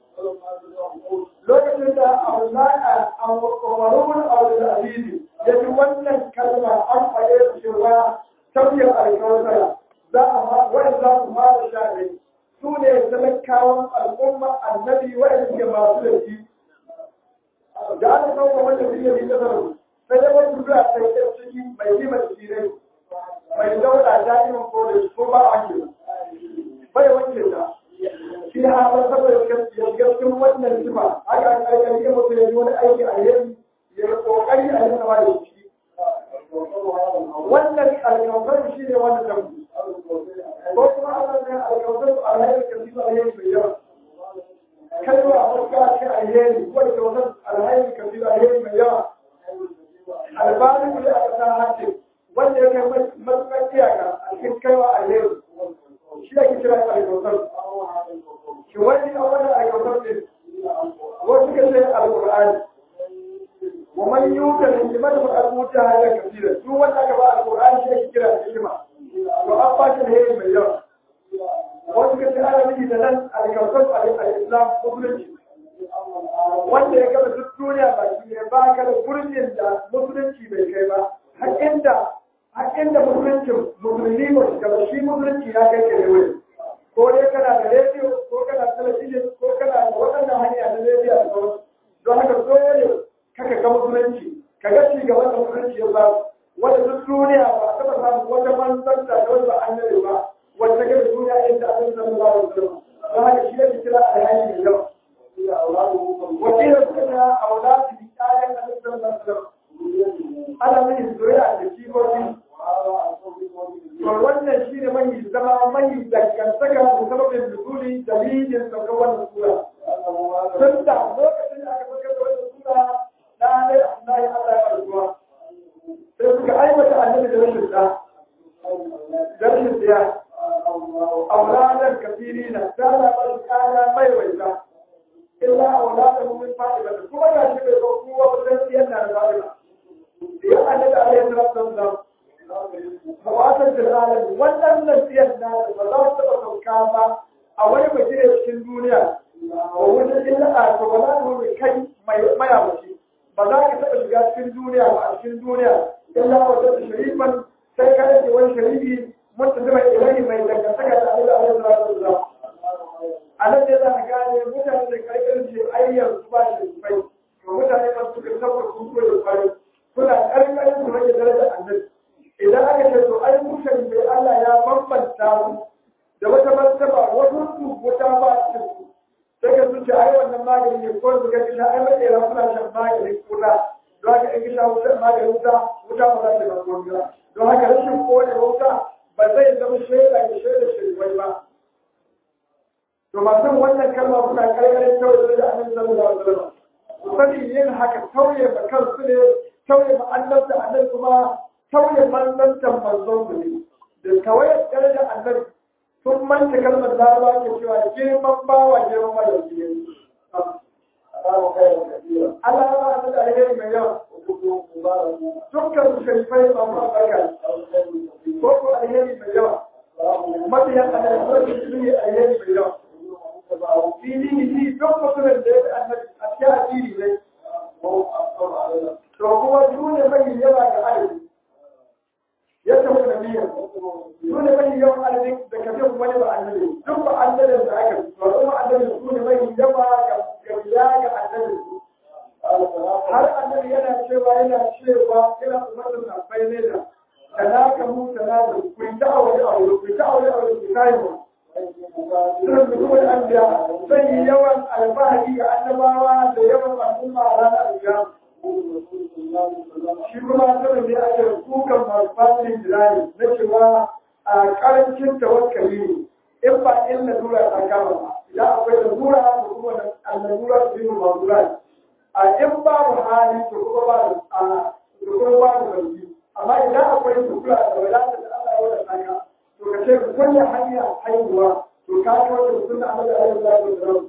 lokacin da a umarun aure da aliyu ya ji wannan kalma an faɗe cewa tabbiyar alkawarsara za a ma wani za su fara sha ne su ne talakawan al'umma annabi wanda suke masu da shi da aka kawo wanda suke yi kasar sai da wani zuwa sai da ciki mai yi mai tsire mai dauda da'iman ko da ko ba a ke bai wanke ta shi ne haɓar saboda cikin wannan sifa haka an ƙarƙar yi mutu ya yi wani aiki a yanzu ya yi ƙoƙari a yi sama da shi wannan alkawar shi ne wannan tambi ko kuma Allah ne alkawar alhairi ka fi alheri mai yawa kalma a fuska ce alheri ko alkawar alhairi ka fi alheri mai yawa albani kuli a ƙasa hace wanda ya kai matuƙar iyaka a cikin kaiwa alheri shi ake kira alkawar shi wani a wani alkawar ne wasu ka ce alƙur'ani ومن يوكل حكمته الموتى هذا كثيرا شو ولا كبا القران شيء كده حكمه وأبا شيء من يوم وذكر تعالى من دلال الكوكب الإسلام مخرج wanda ya gaba duk duniya ba shi ne ba ka da gurbin da musulunci bai kai ba har inda har inda musuluncin musulmi ba su gaba shi musulunci ya kai ke wuri ko dai kana da rediyo ko kana da talabijin ko kana da waɗannan hanya na rediyo da sauransu don haka dole kaka ga musulunci ka ga ci gaban da musulunci ya samu wanda duk duniya ba a taɓa samu wata manzanta da wani ba annabi ba wanda ga duniya inda a san sallallahu alaihi wasallam don haka shi yake kira alhaji mai yawa wakilin suka ta auladi bi kayan annabi sallallahu alaihi wasallam ana mai zuriya da jikoki to wannan shi ne mai zama mai dangantaka da sababin nuzuli dalilin saukar wannan sura tun da lokacin da aka saukar da wannan sura na ne Allah ya Allah ya ruwa sai suka aibata annabi da rashin da da rashin siya auladan kafirina da Allah ba su kaya mai waita illa auladan min fa'ila kuma ga shi bai ko kowa ba sai siyan na da fa'ila ya annabi alaihi salatu wasallam Hawatar Jalalan wannan siyar na ba za su taɓa sauka ba a wani bagire cikin duniya a wajen illa a to ba za su wani kai mayawaci ba za ka taɓa shiga cikin duniya ba a cikin duniya illa wata da sharifan sai ka rage wani sharifi mutum mai ilahi mai dangantaka da Allah alaihi salatu wasallam a nan ne za ka gane mutane da karkar ce ayyar su ba sharifai to mutane ba su ka tabbata su ko da kwari suna karkarin su rage darajar annabi idan aka ce to bambanta su da wata martaba wasu su wuta ba su sai ka zuci ai wannan magani ne ko su ga kisha ai mai ra suna shan magani kuna don haka in kisha wuta magani wuta wuta ba za ta ba komai ba don haka rashin kone wuta ba zai zama shaida ga shaida shirwai ba to masu wannan kalma suna karkarin kawai da annabi sallallahu alaihi wasallam su sani yin haka tauye ma kansu ne tauye ma annabta annabi kuma tauye manzantan manzon su ne da kawai daraja annabi sun manta kalmar larabawa ke cewa girman bawa girman madauki ne Allah ya ba da alheri mai yawa dukkan sharifai ba mu albarka ko ko alheri mai yawa mabiyan alheri su ne alheri mai yawa fili ne duk mutumin da ya fi annabi a cikin addini ne to kuma su ne mai yawa ga adadi ya tafi da biyan su ne mai yawan adadi da kafin wani ba annabi duk ba annabin da aka to kuma annabi su ne mai yawa ga biya ga annabi har annabi yana cewa yana cewa yana umarnin sahabbai ne da talaka mu talaka ku yi ta aure aure ku yi ta aure aure ku kai mu sunan mutumin anbiya zai yi yawan alfahari ga annabawa da yawan al'umma a ranar alkiyama shi kuma sanin da ake kukan masu fasin jirani na cewa a karancin tawakkali ne in ba in lalura ta kama ba idan akwai lalura da kuma lalura su yi mazura a in babu hali to kuma ba da to kuma ba da zargi amma idan akwai lalura da wadata da Allah ya wadata ka to ka ce kulle hanya haihuwa to ka kawo da sunna Allah da Allah ya wadata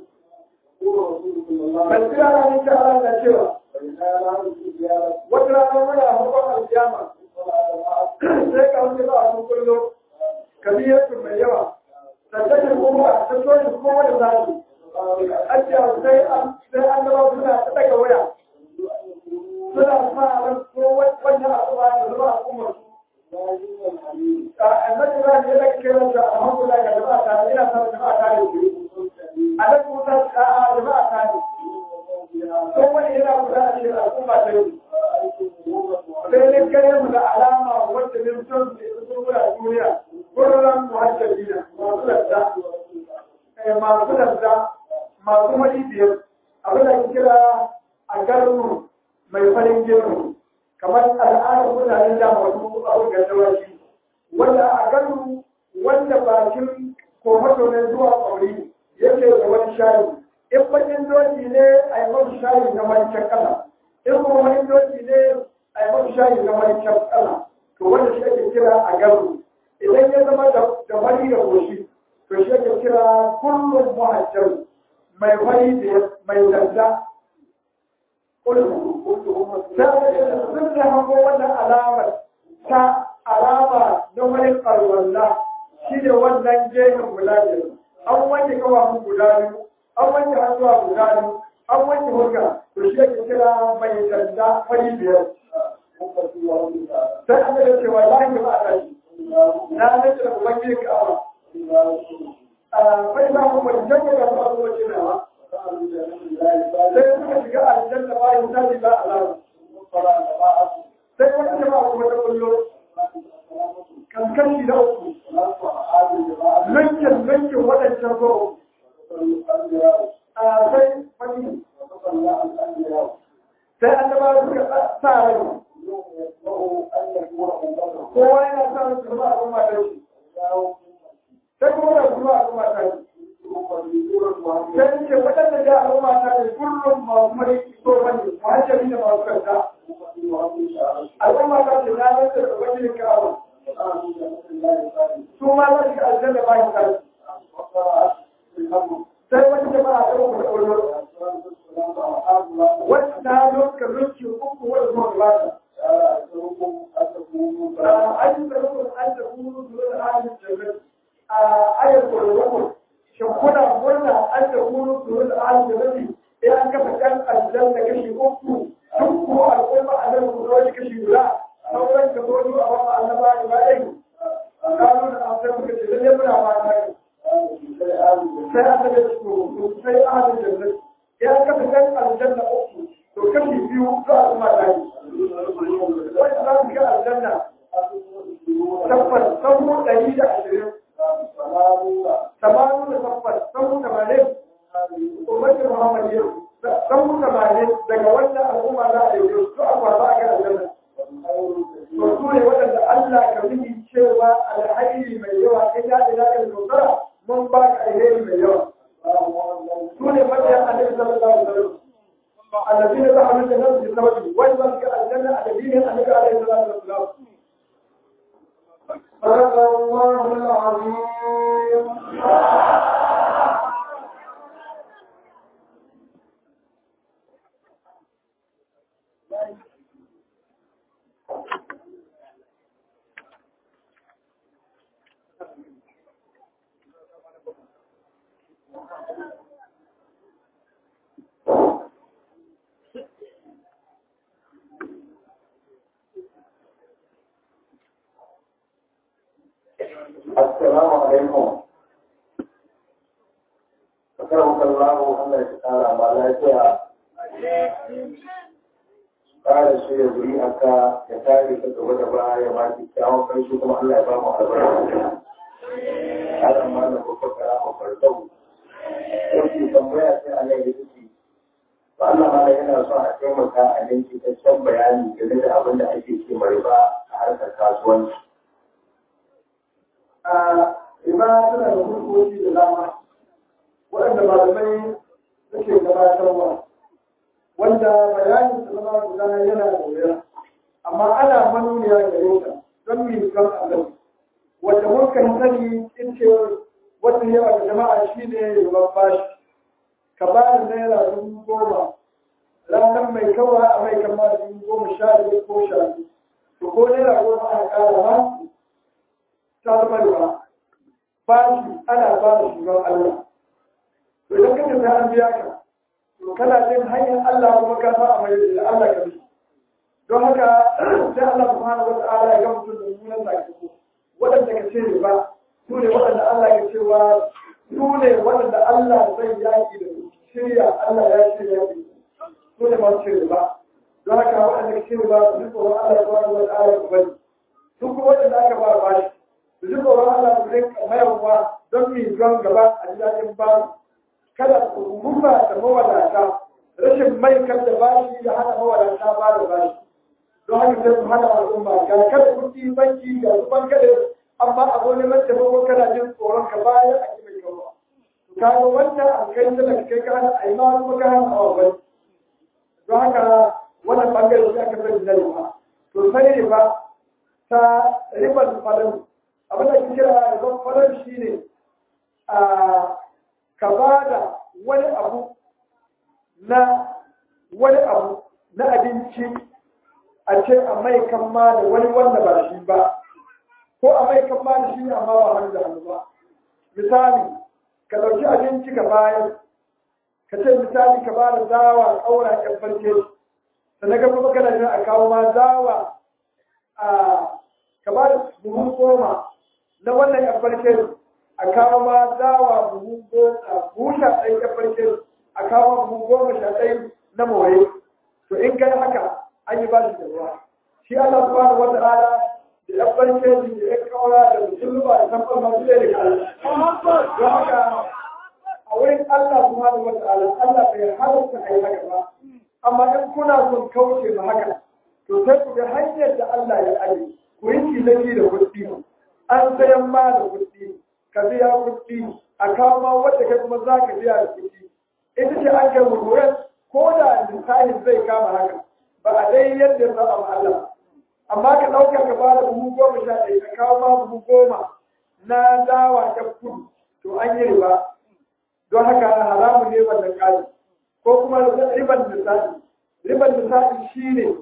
Ban kira na ni ta Allah na cewa wata rana muna hukun aljama sai ka wani ba a kullum kabiyarsu mai yawa tattakin kuma a tattonin kuma da zafi an ce sai an gaba suna ta daga waya suna sa ran ko wannan abu ba da zama a kuma su annabi ba ne da kake rasa alhamdulillah ga jama'a ta ina sa jama'a ta ne a da kuma ta jama'a ta ne ko wani yana kula da shi al'umma ta yi sai ne kai mu da alama wacce ne mutum da su kula duniya gurin muhajjabina masu ladda masu ladda masu madidiyar abin da ke kira a garin mai farin gero kamar al'adar mutanen da masu abin gaddawa shi wanda a garin wanda bakin kofato ne zuwa ƙauri yake da wani shayi in bakin doki ne a yi masu shayi na wancan kala in kuma wani doki ne a yi masu shayi na wancan kala to wanda shi ake kira a garu idan ya zama da wani da goshi to shi ake kira kullum muhajjar mai wani da mai zanda sun da hango wannan alamar ta alama na wani karwalla shi ne wannan gehen guda biyar an wanke kawafin guda biyu an wanke hannuwa guda biyu an wanke hulka to shi yake kira mai danda fari biyar sai an da cewa lahi ba a tashi na nace da ubangiji ka awa fai za mu wani janye ga su abubuwa ce nawa sai suka shiga aljanna ba yin tashi ba alama sai wani jama'a kuma ta kullo kankanci na uku lankin lankin waɗancan goro sai fani sai an gaba suka sa rai kowa yana sa rai su zama abin matar shi sai kuma da kuma abin matar shi sai ce waɗanda da abin matar shi kullum masu mai so wani muhajjari da masu kanta al'umma ta ce na nan da ubangijin ka'aba su ma za su ga aljanna bayan kai sai wani jama'a ta uku da ulur wata ta lokacin rukin uku wani zuwa gabata an yi da rukun an da kuru zuwa da ahalin jami'ai a ayar kurokun shin kuna murna an da kuru zuwa da ahalin jami'ai ya an kafa kan aljanna kashi uku duk ko al'umma a nan ku zo kashi guda sauran ka zo a wata annaba ne ba ɗaya kanu da amsar muka ce lalle muna fata ne sai an daga su sai ahalin jannat ya kafa kan aljanna uku to kashi biyu za a kuma tare wanda za su ga aljanna tabbas sauro ɗari da ashirin al'umma za a yi su a kwasa a kan aljanna to su ne waɗanda Allah ka mini cewa alhairi mai yawa in ya ina kan dogara mun ba ka alheri mai yawa su ne mabiyan annabi sallallahu alaihi wasallam الذين دخلوا الجنة بسببه وإذا الجنة الذين النبي عليه الصلاة والسلام صدق الله العظيم Assalamu alaikum. Akarwa kallahu Allah ya kara ma lafiya. Kara shi ya zuri aka ya tare ka gaba da baya ya ba ki kyawun karshe kuma Allah ya ba mu albarka. Adam ma na babbar kara ma farkau. Yau tambaya sai Allah ya zuci. Ba Allah ma yana son a taimaka a yanki cikakken bayani game da abin da ake ce riba a harkar kasuwanci. a ibada tana da hurkoki da dama waɗanda malamai suke gabatarwa wanda bayanin su zama guda yana da wuya amma ana manuniya gare ta don mi kan Allah wanda muka sani in ce wata yawa da jama'a shi ne yawan bashi ka ba da naira dubu goma ranar mai kawa a mai kama da dubu goma sha biyar ko sha biyu to ko naira goma a ƙara ma samarwa ba shi ana ba da shugaban Allah. To idan kake sai an biya ka, to kana jin hanyar Allah kuma ka sa a mai da Allah ka bi. Don haka sai Allah subhanahu wa ta'ala ya ga mutum da mummunan sakamako. Waɗanda ka ce ba, su ne waɗanda Allah ya cewa su ne waɗanda Allah zai yaƙi da su. Shirya Allah ya shirya yaƙi. Su ne masu shirya ba. Don haka waɗanda ka ce ba su ji tsoron Allah subhanahu wa ta'ala ku bari. Su kuma waɗanda aka ba bashi. su ji tsoron Allah su rinka mayarwa don mi don gaba a jiragen ba kada su rufa da mawadata rashin mai kan da bashi da hana mawadata ba da bashi don haka sai su hana al'umma ga kada kuɗi banki ga su bankade amma a zo neman taimako kana jin tsoron ka baya a mai kawo kaga wannan an kai da kai ka hana a yi ma kuma ka hana awa bane don haka wannan bangare shi aka sani na riba to sai riba ta ribar falon abin da ke kira ribar falon shi ne a ka ba da wani abu na wani abu na abinci a ce a mai kama da wani wanda ba shi ba ko a mai kama da shi amma ba hannu da hannu ba misali ka ɗauki abinci ka bayar ka ce misali ka ba da dawa ƙaura ƴan farke sannan ka kuma kana jin a kawo ma dawa a ka ba da buhu goma na wannan ƴan farke a kawo ma dawa buhu goma buhu sha ɗaya ƴan farke a kawo buhu goma sha ɗaya na more to in kai haka an yi ba shi da ruwa shi Allah subhanahu wa ta'ala da ƴan farke da ƴan ƙaura da musulma da san ɓarma su ne da kala don haka a wurin Allah subhanahu wa ta'ala Allah bai halatta a yi haka ba amma in kuna son kauce ma haka to sai ku ga hanyar da Allah ya aje ku yi tilaki da kuɗi an sayan ma da kuɗi ka biya kuɗi a kawo ma wanda kai kuma za ka biya da kuɗi ita ce an kai mutuwar ko da misalin zai kama haka ba a dai yadda za a Allah amma ka ɗauka ka ba da buhu goma sha ɗaya ka kawo ma buhu goma na dawa ta kudu to an yi riba don haka haramun ne wannan ƙari ko kuma riban misali riban misali shi ne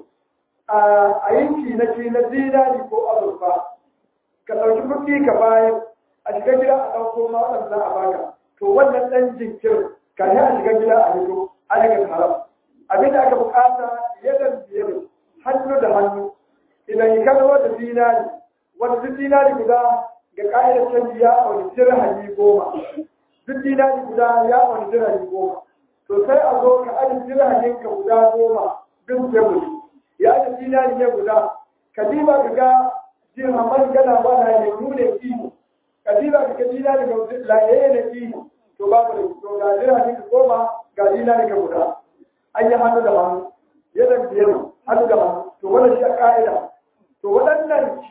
a yanki na ce na zinari ko azurfa ka ɗauki kuɗi ka bayar a shiga gida a ɗauko ma waɗanda a baka to wannan ɗan jinkirin ka yi a shiga gida a hito a daga haram abin da aka bukata yadan biyar hannu da hannu idan yi kalmar da zinari wanda duk zinari guda ga ƙa'idar canji ya auni dirhami goma duk dinari guda ya wani dirhami goma to sai a zo ka aji dirhamin ka guda goma bin tebur ya aji dinari ne guda ka diba ka ga dirhaman gana ba na ne nune ihu ka diba ka ga dinari ga layaye na ihu to babu da to ga dirhamin ka goma ga dinari ka guda an yi hannu da hannu yadda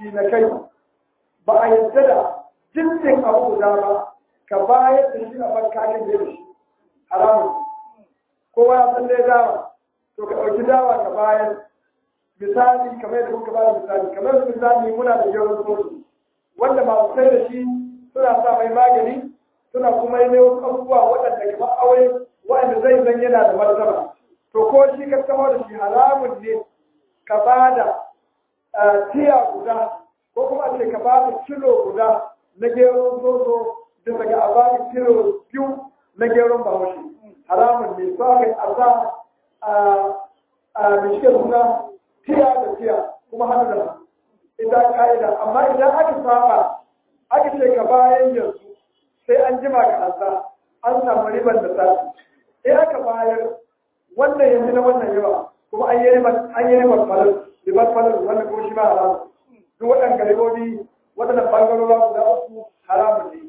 shi na kai ba a yadda da jinsin abu guda ba ka bayar da shi a bankakin da shi haramun kowa ya san dai dawa to ka ɗauki dawa ka bayar misali kamar yadda kuka bayar misali kamar yadda misali muna da yawan soji wanda masu sai da shi suna sa mai magani suna kuma yi wasu abubuwa waɗanda kamar aure waɗanda zai zan yana da martaba to ko shi ka samar da shi haramun ne ka ba da tiya guda ko kuma ce ka ba da kilo guda na geron zozo bisa ga a ba kilo biyu na geron bahaushe haramun ne so aka a sa a mishike suna tiya da tiya kuma hannu da ita ka'ida amma idan aka saba aka ce ka bayan yanzu sai an jima ka ansa an samu riban da sati in aka bayar wannan yanzu na wannan yawa kuma an yi riban falar riban falar wannan kuma shi ma haramun duk waɗanda ribobi waɗannan ɓangarora guda uku haramun ne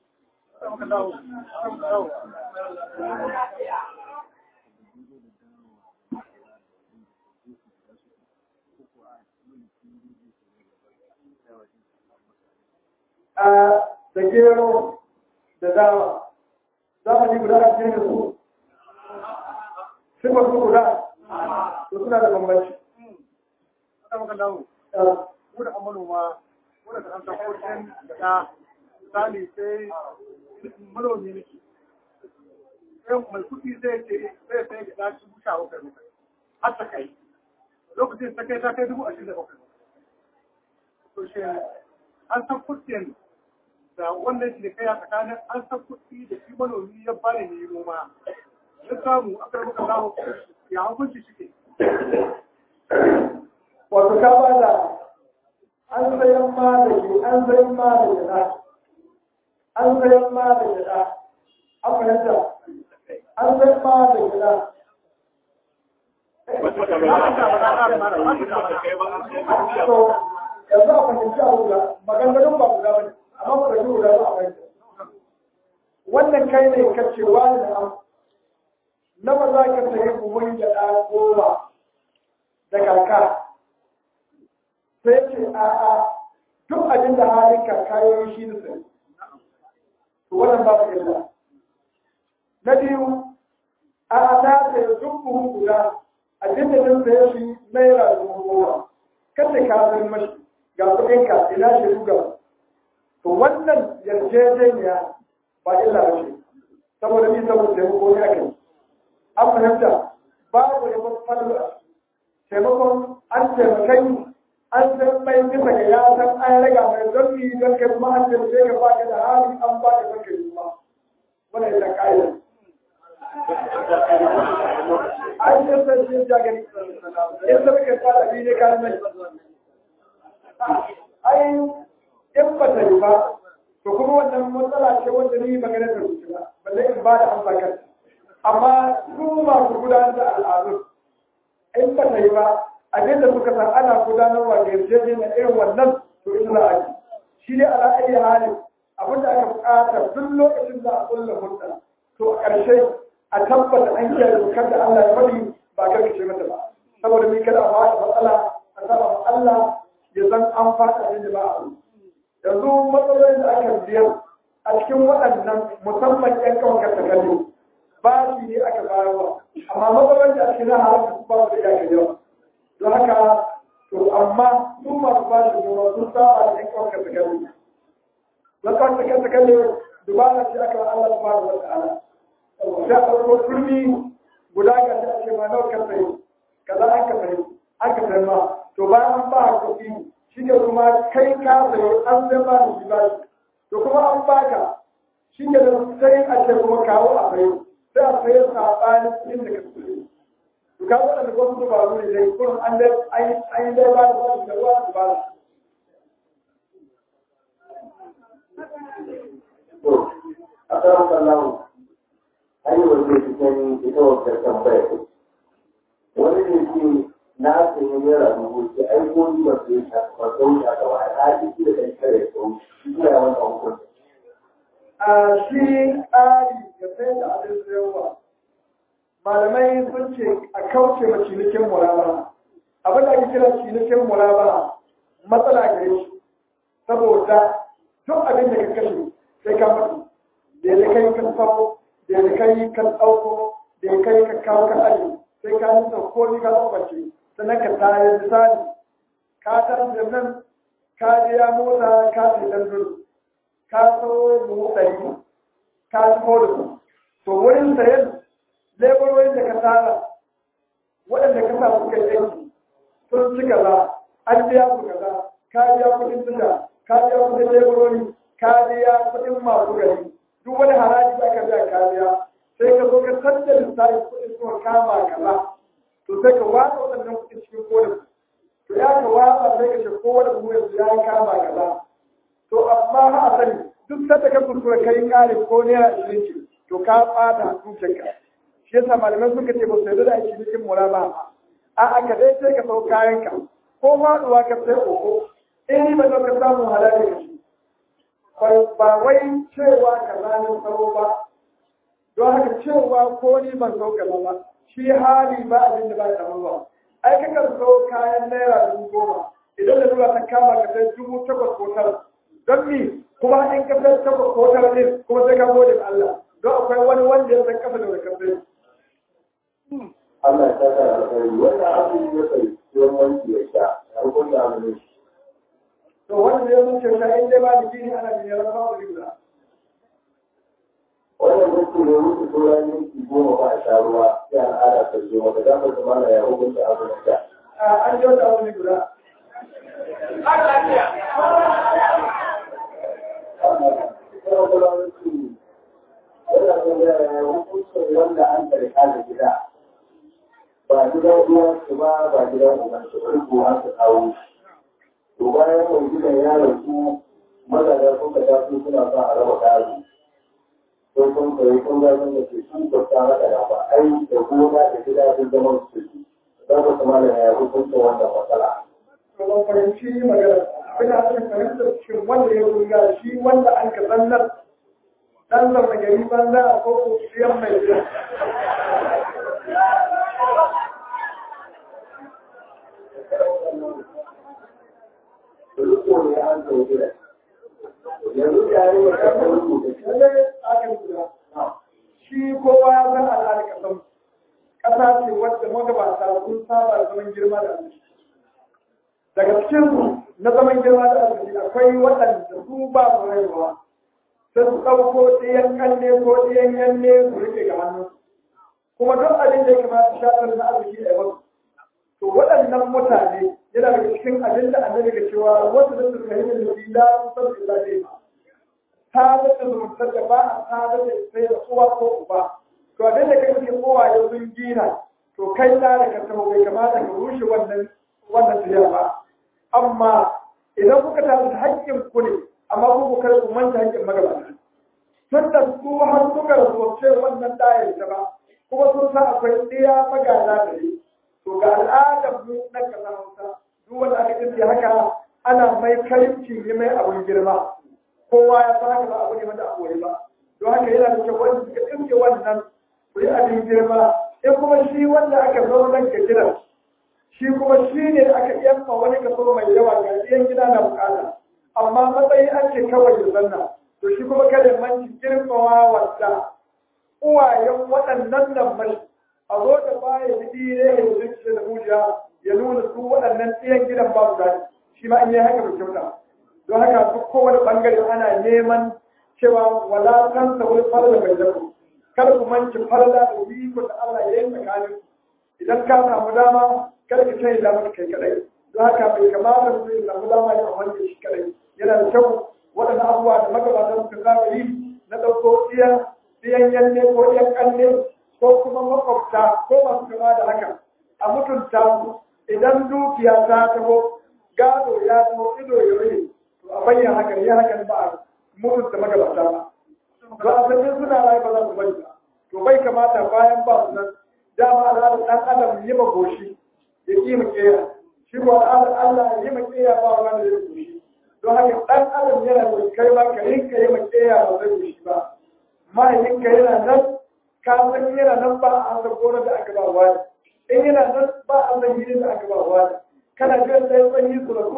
da gero da dawa zamani guda a cikin su sifar su guda to suna da bambanci mu da manoma mu da kan tabbacin da misali sai manomi ne sai mai kuɗi zai ce zai sai da ɗaci busha wa kai har ta kai lokacin ta kai ta kai dubu ashirin da bakwai to shi an san kuɗin da wannan shi da kai a tsakanin an san kuɗi da shi manomi ya bani ne noma ya samu aka rabu ka samu ya hukunci shi ke wato ka ba da an sayan ma da ke an sayan ma da gida an sayan ma da gida an fahimta an sayan ma da gida so yanzu a fahimci a guda maganganun ba guda ba ne amma ba da guda ba a fahimta wannan kai ne ka ce wani da an na ba za ka sayi buhun gyaɗa goma da kaka sai ce a a duk abin da halin kakayoyi shi da sai to wannan ba su illa na biyu a a ta sai duk buhun guda abin da zan saye shi naira dubu goma kada ka san mashi ga kuɗin ka ina shi ruga to wannan yarjejeniya ba illa ba ce saboda ni saboda taimako ne ake an fahimta babu da wasu falwa taimakon an taimakai an san mai bisa ga ya san an raga mai don yi don kai kuma an taimake ka ba ka da hali an ba ka don kai kuma wannan ita ka'ida an yi san shi ja gani in zama ka fara bi ne kayan mai ai in ba ta yi ba to kuma wannan matsala ce wanda ni magana ta rubuta ba balle in ba da amsa kan amma su masu gudanar da al'adun in ba ta yi ba abin da suka san ana gudanarwa da yarjejeniya irin wannan to ita za a yi shi ne ala ayi hali abin da aka bukata duk lokacin da a kulla hulɗa to a ƙarshe a tabbata an kiyaye dokar da Allah ya faɗi ba karkace mata ba saboda mai kada a ba matsala a saba Allah ya san an fata abin da ba a yi yanzu matsalolin da aka biyar a cikin waɗannan musamman ƴan kawai ka takalli ba shi ne aka bayarwa amma matsalolin da ake na haramta su ba su da iyaka yawa don haka to amma su masu ba shi noma sun saba da ƴan kawai ka takalli don kawai ka takalli dubara ce aka Allah subhanahu wa ta'ala sai a ɗauko turmi guda ga shi ake ma nawa ka sayi kaza an ka sayi an ka sayi ma to bayan an ba kuɗi shi ne kuma kai ka sayo an zai ba da shi bashi to kuma an baka shi ne da sai a ce kuma kawo a sayo sai a sayo saɓanin kuɗin da ka sayo to ka waɗanda wasu dubaru ne dai kurin an dai an yi dai ba da bashi da ruwa da ba a tsaron kallon hanyar da cikin ita wata tambaya wani ne ke na sayi naira dubu ce ai ko ni ba sai ta ba sau ta ga wani hali shi da kai kare sau shi ya wannan hukunci a shi tsari ga sai da abin sayarwa malamai sun ce a kauce ma cinikin murabara abin da ake kira cinikin murabara matsala gare shi saboda duk abin da ka kashe sai ka mutu da ya kai ka tsawo da ya kai ka tsauko da ya kai ka kawo ka aji sai ka nisa ko ni ka tsawace sannan ka tayar misali ka tarar da nan ka biya mota ka ce dan dole ka so mu ɗari ka ci da su to wurin sayan leburorin da ka tara waɗanda ka sa suka yi aiki sun ci kaza an biya ku kaza ka biya kuɗin tuka ka biya kuɗin leburori ka biya kuɗin masu gari duk wani haraji da aka biya ka biya sai ka zo ka canza lissafi kuɗin suka kama kaza to sai ka watsa waɗannan kuɗin cikin kodin to ya ka watsa sai ka ce kowane buhu yanzu ya kama kaza to amma ha a sani duk sanda ka kuskura kai ƙari ko naira ishirin ce to ka ɓata dukiyarka shi yasa malamai suka ce ba su yarda da aiki cikin mura ba a aka dai sai ka sau kayanka ko faɗuwa ka sai koko in ni ba zo ka samu halali ka shi ba wai cewa ka zanen tsaro ba don haka cewa ko ni ban sau ka ba shi hali ba abin da ba ya ba ai ka kan sau kayan naira dubu goma idan da zuwa ta kama ka sai dubu takwas ko tara don mi kuma in ka sai takwas ko tara ne kuma sai ka gode ma Allah don akwai wani wanda ya san kasa da wani kasa Allah ya saka da alkhairi wannan abin ya kai yawan wanki ya sha ya hukunta abu ne to wanda ya zuce ta in dai ba da gini ana bin yaran ba da rigula wannan mutu ne mutu sauran minti goma ba a sha ruwa sai al'ada ta zo wata gafar da mana ya hukunta abu ne sha an ji wata abu rigula wanda an karka da gida ba gidan uwansu ba ba gidan uwansu ba ko an su kawo to bayan mai gidan ya rasu mazaga sun ka tafi suna son a raba gado sai sun kai sun gano da ke su ba ta haka da ba ai da gona da gida sun zama su ci za ku kuma da ya hukunta wannan matsala to ban fahimci magana ina son fahimtar shin wanda ya riga shi wanda an ka zannar dan zama gari banza a koko siyan mai gida riko ne an kai gida yanzu da ya yi wa kasar rubuta lallai aka guda shi kowa ya san al'adar kasan ƙasa ce wadda magabata sun saba zaman girma da arziki daga cikin na zaman girma da arziki akwai waɗanda su ba su haihuwa sai su ɗauko ɗiyan ƙanne ko ɗiyan yanne su rike ga hannu kuma duk abin da ya kamata shafin na arziki a yau to waɗannan mutane yana daga cikin abin da annabi ga cewa wasu da su fahimta da shi la su san illa dai ba ta da zumuntar da ba a ta da sai da uwa ko uba to abin da kai cikin uwa ya sun gina to kai da da ka taho bai kamata ka rushe wannan wannan tafiya ba amma idan kuka tafi da haƙƙin ku ne amma ku ku kar ku manta haƙƙin magabata tun da su har suka rasu wannan ɗayar ta ba kuma sun san akwai ɗiya magana da ne to ga al'adar mu na kasa hausa duk wanda aka kirki haka ana mai karimci ne mai abun girma kowa ya san haka ba abu ne wanda abu ba don haka yana da kyau wanda suka kirki wannan ku yi abin girma in kuma shi wanda aka zo nan ga gidan shi kuma shi ne aka yamma wani kaso mai yawa ga iyan gida na bukata amma matsayi ake kawai da zanna to shi kuma kada manci girmawa wanda uwayen waɗannan nan mai a zo da baya da ne ya zuci da mujiya ya nuna su waɗannan ɗiyan gidan ba su daɗi shi ma in yi haka bai kyauta don haka duk kowane ɓangare ana neman cewa wala kan sa wani farla mai zaku kada ku manci farla da wiko da Allah ya yi tsakanin idan ka samu dama kada ka kai dama kai kadai don haka bai kamata mutum ya samu dama ya amfani shi kadai yana da kyau waɗannan abubuwa da magabatan suka saba yi na ɗauko ɗiyan ɗiyan yanne ko ɗiyan ƙanne ko kuma makwabta ko masu kama da haka a mutunta su idan dukiya ta taho gado ya taho ido ya rage to a bayyana haka ya haka ba a mutunta magabata ba to a sanin suna rayu ba za su bari ba to bai kamata bayan ba su nan dama al'adar ɗan adam yi ma goshi ya ƙi ma ƙera shi ko al'adar Allah ya yi ma ƙera ba wani da ya goshi don haka ɗan adam yana da kai ba ka rinka yi ma ƙera ba zai goshi ba mahaifinka yana nan ka san yana nan ba a san gona da aka ba wani in yana nan ba a san gidan da aka ba wani kana jiran sai tsanyi su rasu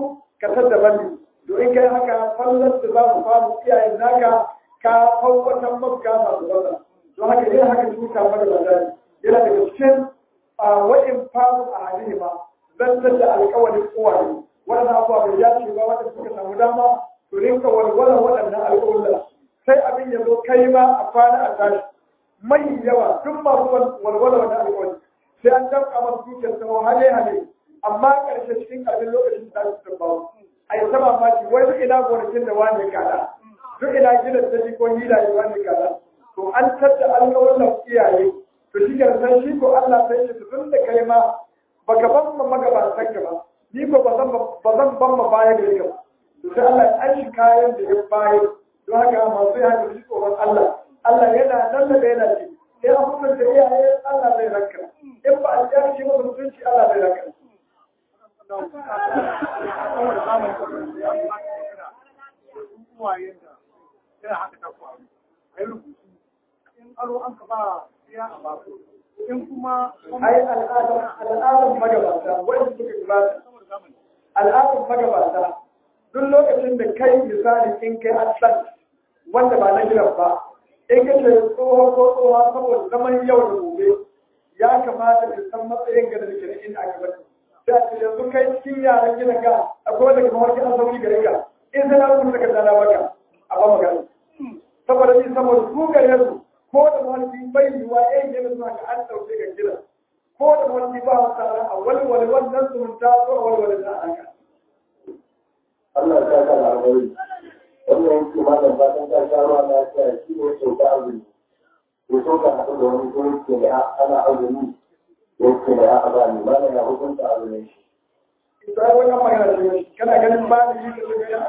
ka tada bani to in kai haka fallar da za mu samu iyayen naka ka fawwatan maka masu bata don haka yin haka tuta mara bazari yana daga cikin wa'in famu a halin ma zantar da alkawarin uwaye waɗannan abubuwa bai dace ba wanda suka samu dama to rinka walwala waɗannan alƙawla sai abin ya zo kai ma a kwana a tashi mai yawa duk masu walwala wannan alƙawari sai an damƙa masu dukiyar sama hale hale amma ƙarshe cikin ƙarfin lokacin da su tabbawa a yi sama maki wai duk ina gonakin da wani kada duk ina gidan da ko hilaye wani kada to an tattara alƙawarin iyaye to shi ke san shi ko Allah sai shi tun da kai ma baka ban ma magabatan ka ba ni ko ba zan ba zan ban ma baya gare ka ba to sai Allah ya shi kayan da ya bayar don haka masu ya haka shi tsoron Allah Allah yana nan da yana ce sai an mutunta iyaye Allah zai ranka in ba a ji shi masa mutunci Allah zai ranka in aro an ka ba ya a baku in kuma ai al'adar al'adar magabata wanda suka gabata al'adar magabata duk lokacin da kai misali in kai aslan wanda ba na gidan ba in ka ce tsoho ko tsoha saboda zaman yau da gobe ya kamata ka san matsayin ga da nake da inda aka bari da ce yanzu kai cikin yaran gidan ka akwai wanda kuma wani an sauki gare ka in sai na rubuta ka dana maka a ba magana saboda ni saboda su gare su ko da wani bai yiwa yayin yana zuwa ga an ɗauke ga gidan ko da wani ba wa tsara a walwale wannan zumunta ko a walwale na haka. Allah ya saka da alheri wannan yanki malam fatan ta sha ruwa na tsaya shi ne sau da azumi ko so ka haɗu da wani ko yake da ana azumi yake da ya haɗa ni malam ya hukunta azumin shi. Ita wannan magana ce kana ganin ba da yi da su ga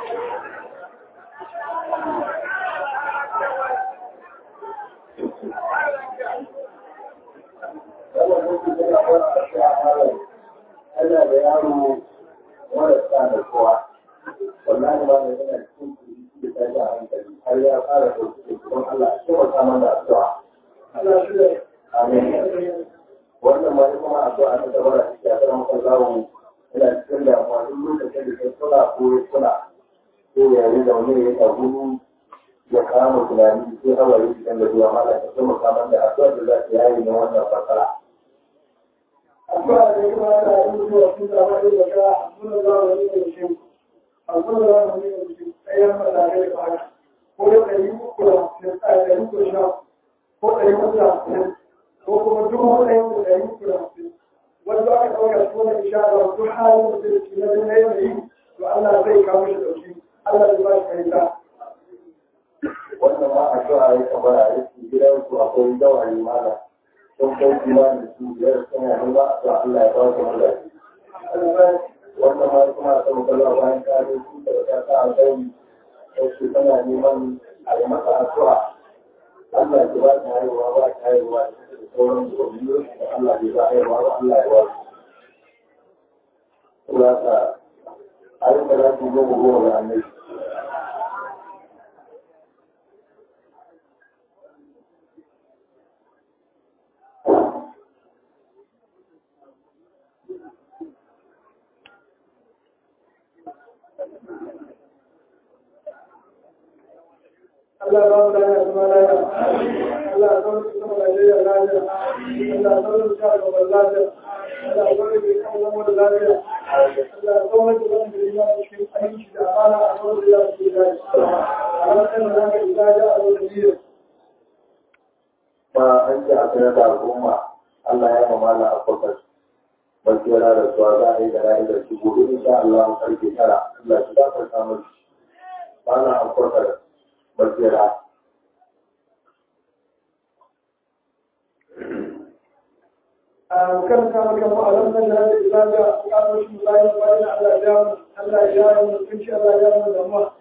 wannan yanki tana wata shi a malam yana da yaro marasa da kowa wallahi ba da yana cikin kuri da ta a hankali har ya fara ɗauki da kuma Allah ya taimaka mana da addu'a. Allah shi da Amin. Wannan ma kuma addu'a ta gaba da take a kan maka zawo yana cikin damuwa duk lokacin da kai kula ko ya kula sai ya yi zaune ya tagu ya kama tunani sai hawaye cikin da zuwa mala ta taimaka mana da addu'a da za ta yayi na wannan fasara. addu'a da ya kamata a yi zuwa sun zama da zaka abin da za mu yi da shi abin da za mu yi da shi ɗayan matakai da haka ko da ɗari uku da hamsin a ɗari uku da sha ko ɗari uku da hamsin ko kuma dubu ɗaya da ɗari uku da hamsin wanda aka ɗauka shi wani isha da duk halin da zai ci na zai yanayi to Allah zai kawo shi ɗauki Allah zai ba shi fahimta. Wannan ma addu'a ya kamara ya ce gidansu akwai dawari mala. sun kai kimanin su biyar suna nema a zuwa Allah ya ba su mazaji. Wannan ma kuma a sama kallon bayan kare su da ta sa alƙairi sai su tana neman a yi masa addu'a. Allah ya ba ta haihuwa ba ta haihuwa da sauran gobiyo da Allah bai ba haihuwa ba Allah ya ba su. Kula ka ayyuka za su yi goma goma da annabi. Allah ba mu lafiya kuma lafiya. Allah ya kawo su sama lafiya lafiya. Allah ya kawo su sama gaban lafiya. Allah ya kawo su sama zama da lafiya. Allah ya kawo su zama da ima da cikin aminci da amana a kawo da yawa su da Allah ya kawo da ibada a wata biyu. Ba an ce a sanar da al'umma Allah ya mamala a kwakwar. Basira da suwa za a yi da ra'ayi da shi gobe insha Allah karfe tara. Allah shi za ka samu shi. Ba na a kwakwar basira. kan kama kan ma'alam na jihar da ibada a kawo shi bayan bayan Allah ya mu Allah ya mu mutunci Allah ya mu da mu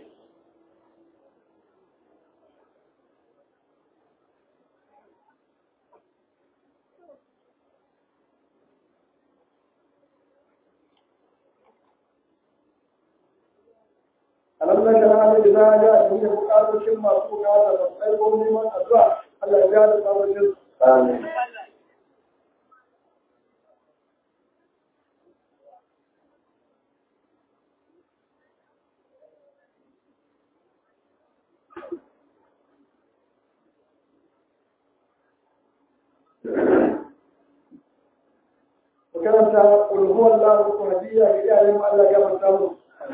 alam na jihar da ibada da muke bukatocin masu bukata da tsaiko neman addu'a Allah ya da sabon Amin. karanta ulhuwar lahu ko hadiya ga iyayen mu Allah ya gafarta mu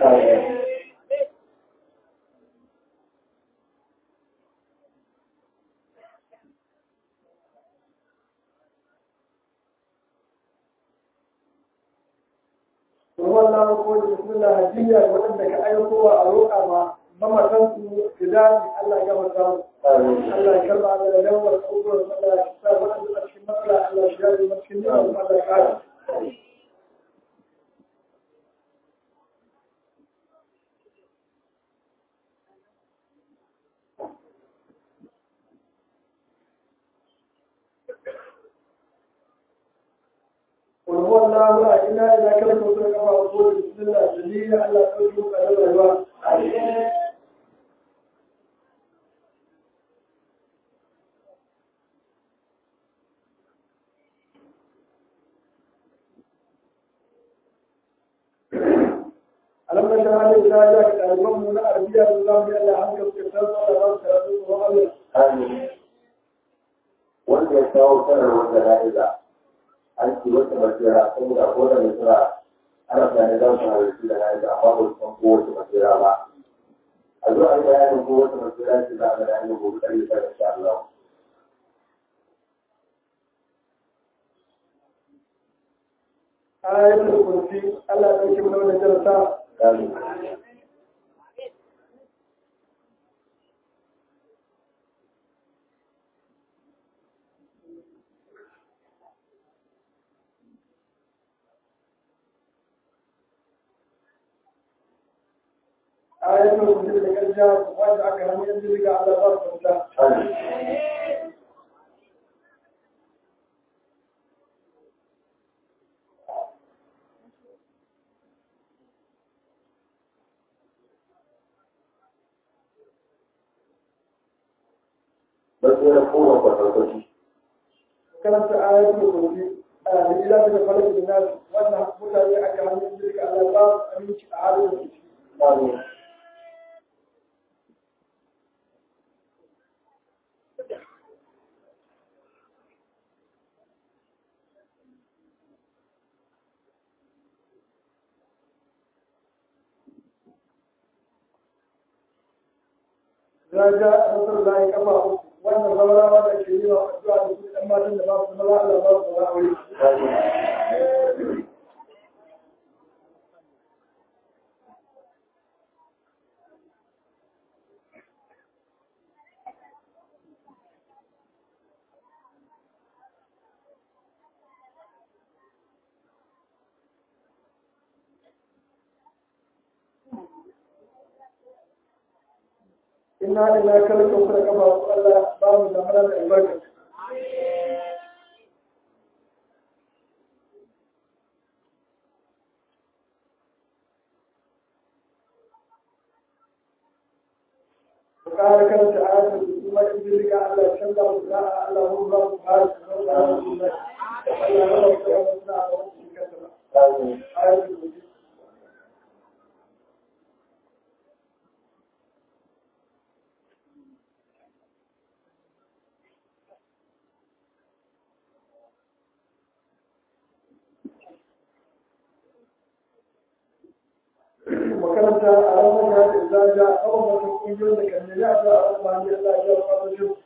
ulhuwar lahu ko da bismillah hadiya ga waɗanda ka aikowa a roƙa ma mamatan su fidani Allah ya gafarta mu Allah ya karba da lawar abubuwan Allah ya sa waɗanda a cikin matsala Allah ya yi cikin yawan Allah ya kare قل هو الله لا اله الا كلمه كما اقول بسم الله جميل على توجه على الرحمن alam na shara ne da ya ka ɗaliban mu na arabiya da za mu yi Allah hankali ka san sa da ba su karatu ko Allah wanda ya kawo sanarwar da na'iza an ci wata basira saboda ko da misira ana tunanin za su halarci da na'iza amma ba su san kowace basira ba a zo a yi bayanin kowace basira ce za a ga na'iza gobe ɗari da insha Allah. ayatul kursi Allah ya ɗauki mana wannan jarata Amin. ayatul kursi da garja wanda aka hannu yanzu daga Allah ba su fita Amin. Basira kowa kwatarkwaci. karanta ayatul kursi a da ila da falak da nas wannan mutane aka hannu yanzu daga Allah ba su aminci a halin da suke Amin. ya ja a nasar da ya kafa uku wannan zamanawa da ke yi wa addu'a da su ɗan matan da ba su zama Allah ba su zama aure Amin. inna ila kalka kuma kafa su Allah ba mu zamana da albarka ƙara karanta ayatul kursi ma in jirga Allah canza mu sa'a Allah mu ba mu ba su zama da Allah Allah ya ba mu da wasu na a wasu cikin kasa Amin. ayatul kursi makaranta a ranar da za ja a wata kungiyoyin da kan nemi a ja a wani Allah ya fara shi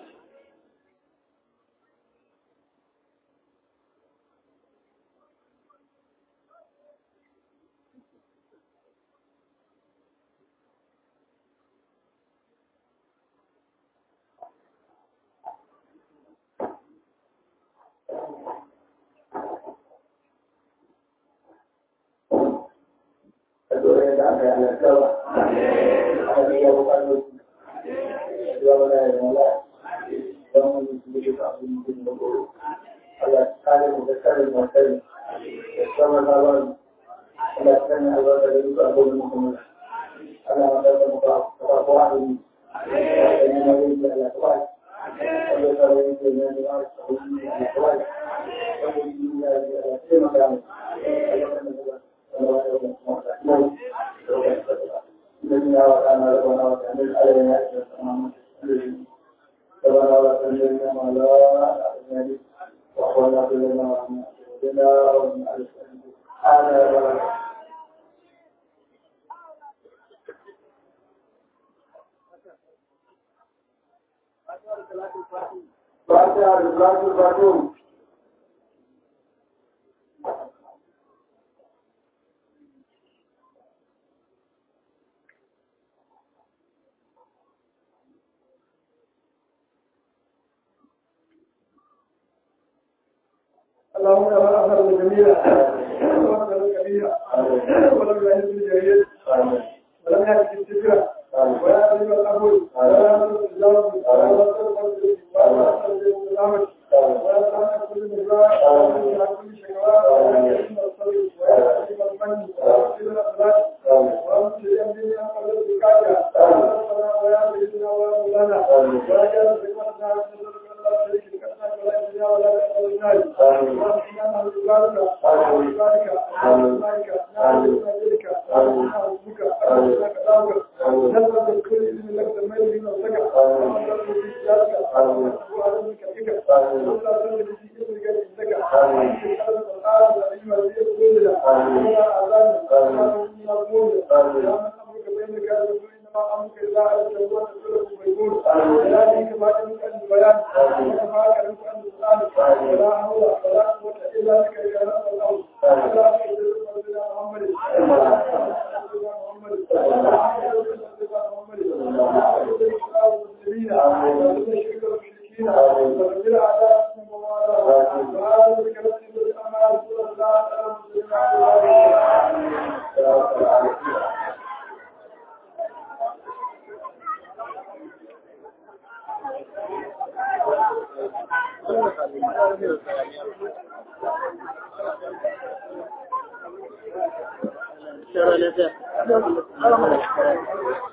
Addu'a da aka yi alaƙawa. Aka biya bukatu. Addu'a wala ya zama don wani su yi ka abin mutum da goro. Allah ta kare mu da kare mu kare. Da sama na ba mu. Allah ta kare albarka da duka abubuwan mutum. Allah ma ta zama ba ba ko abin. Allah ta yi na yin da Allah ta ba. Allah ta yi da na da Allah ta yi da Allah ta ba. Allah ta yi da Allah ta taimaka mu. Allah ta yi da Thank you. Fatiha da Salatul Fatiha. اللهم يا أخر الجميع وأخر الكبير ولم يهز الجريد ولم يهز السكرة ولا يهز القبول ولا يهز الجواب ولا يهز الفضل ولا يهز السلامة ولا يهز كل مجراء ولا يهز كل شكوى ولا يهز الصبر ولا يهز المن ولا يهز الأخلاق وأنت يمدني أن أقل الزكاة ولا يهز ولا مولانا ولا يهز بقدنا ولا شريك لك ولا يهز ولا يهز الناس ولا حول ولا قوة إلا بك يا رب الأرض ولا سيدنا محمد Sure,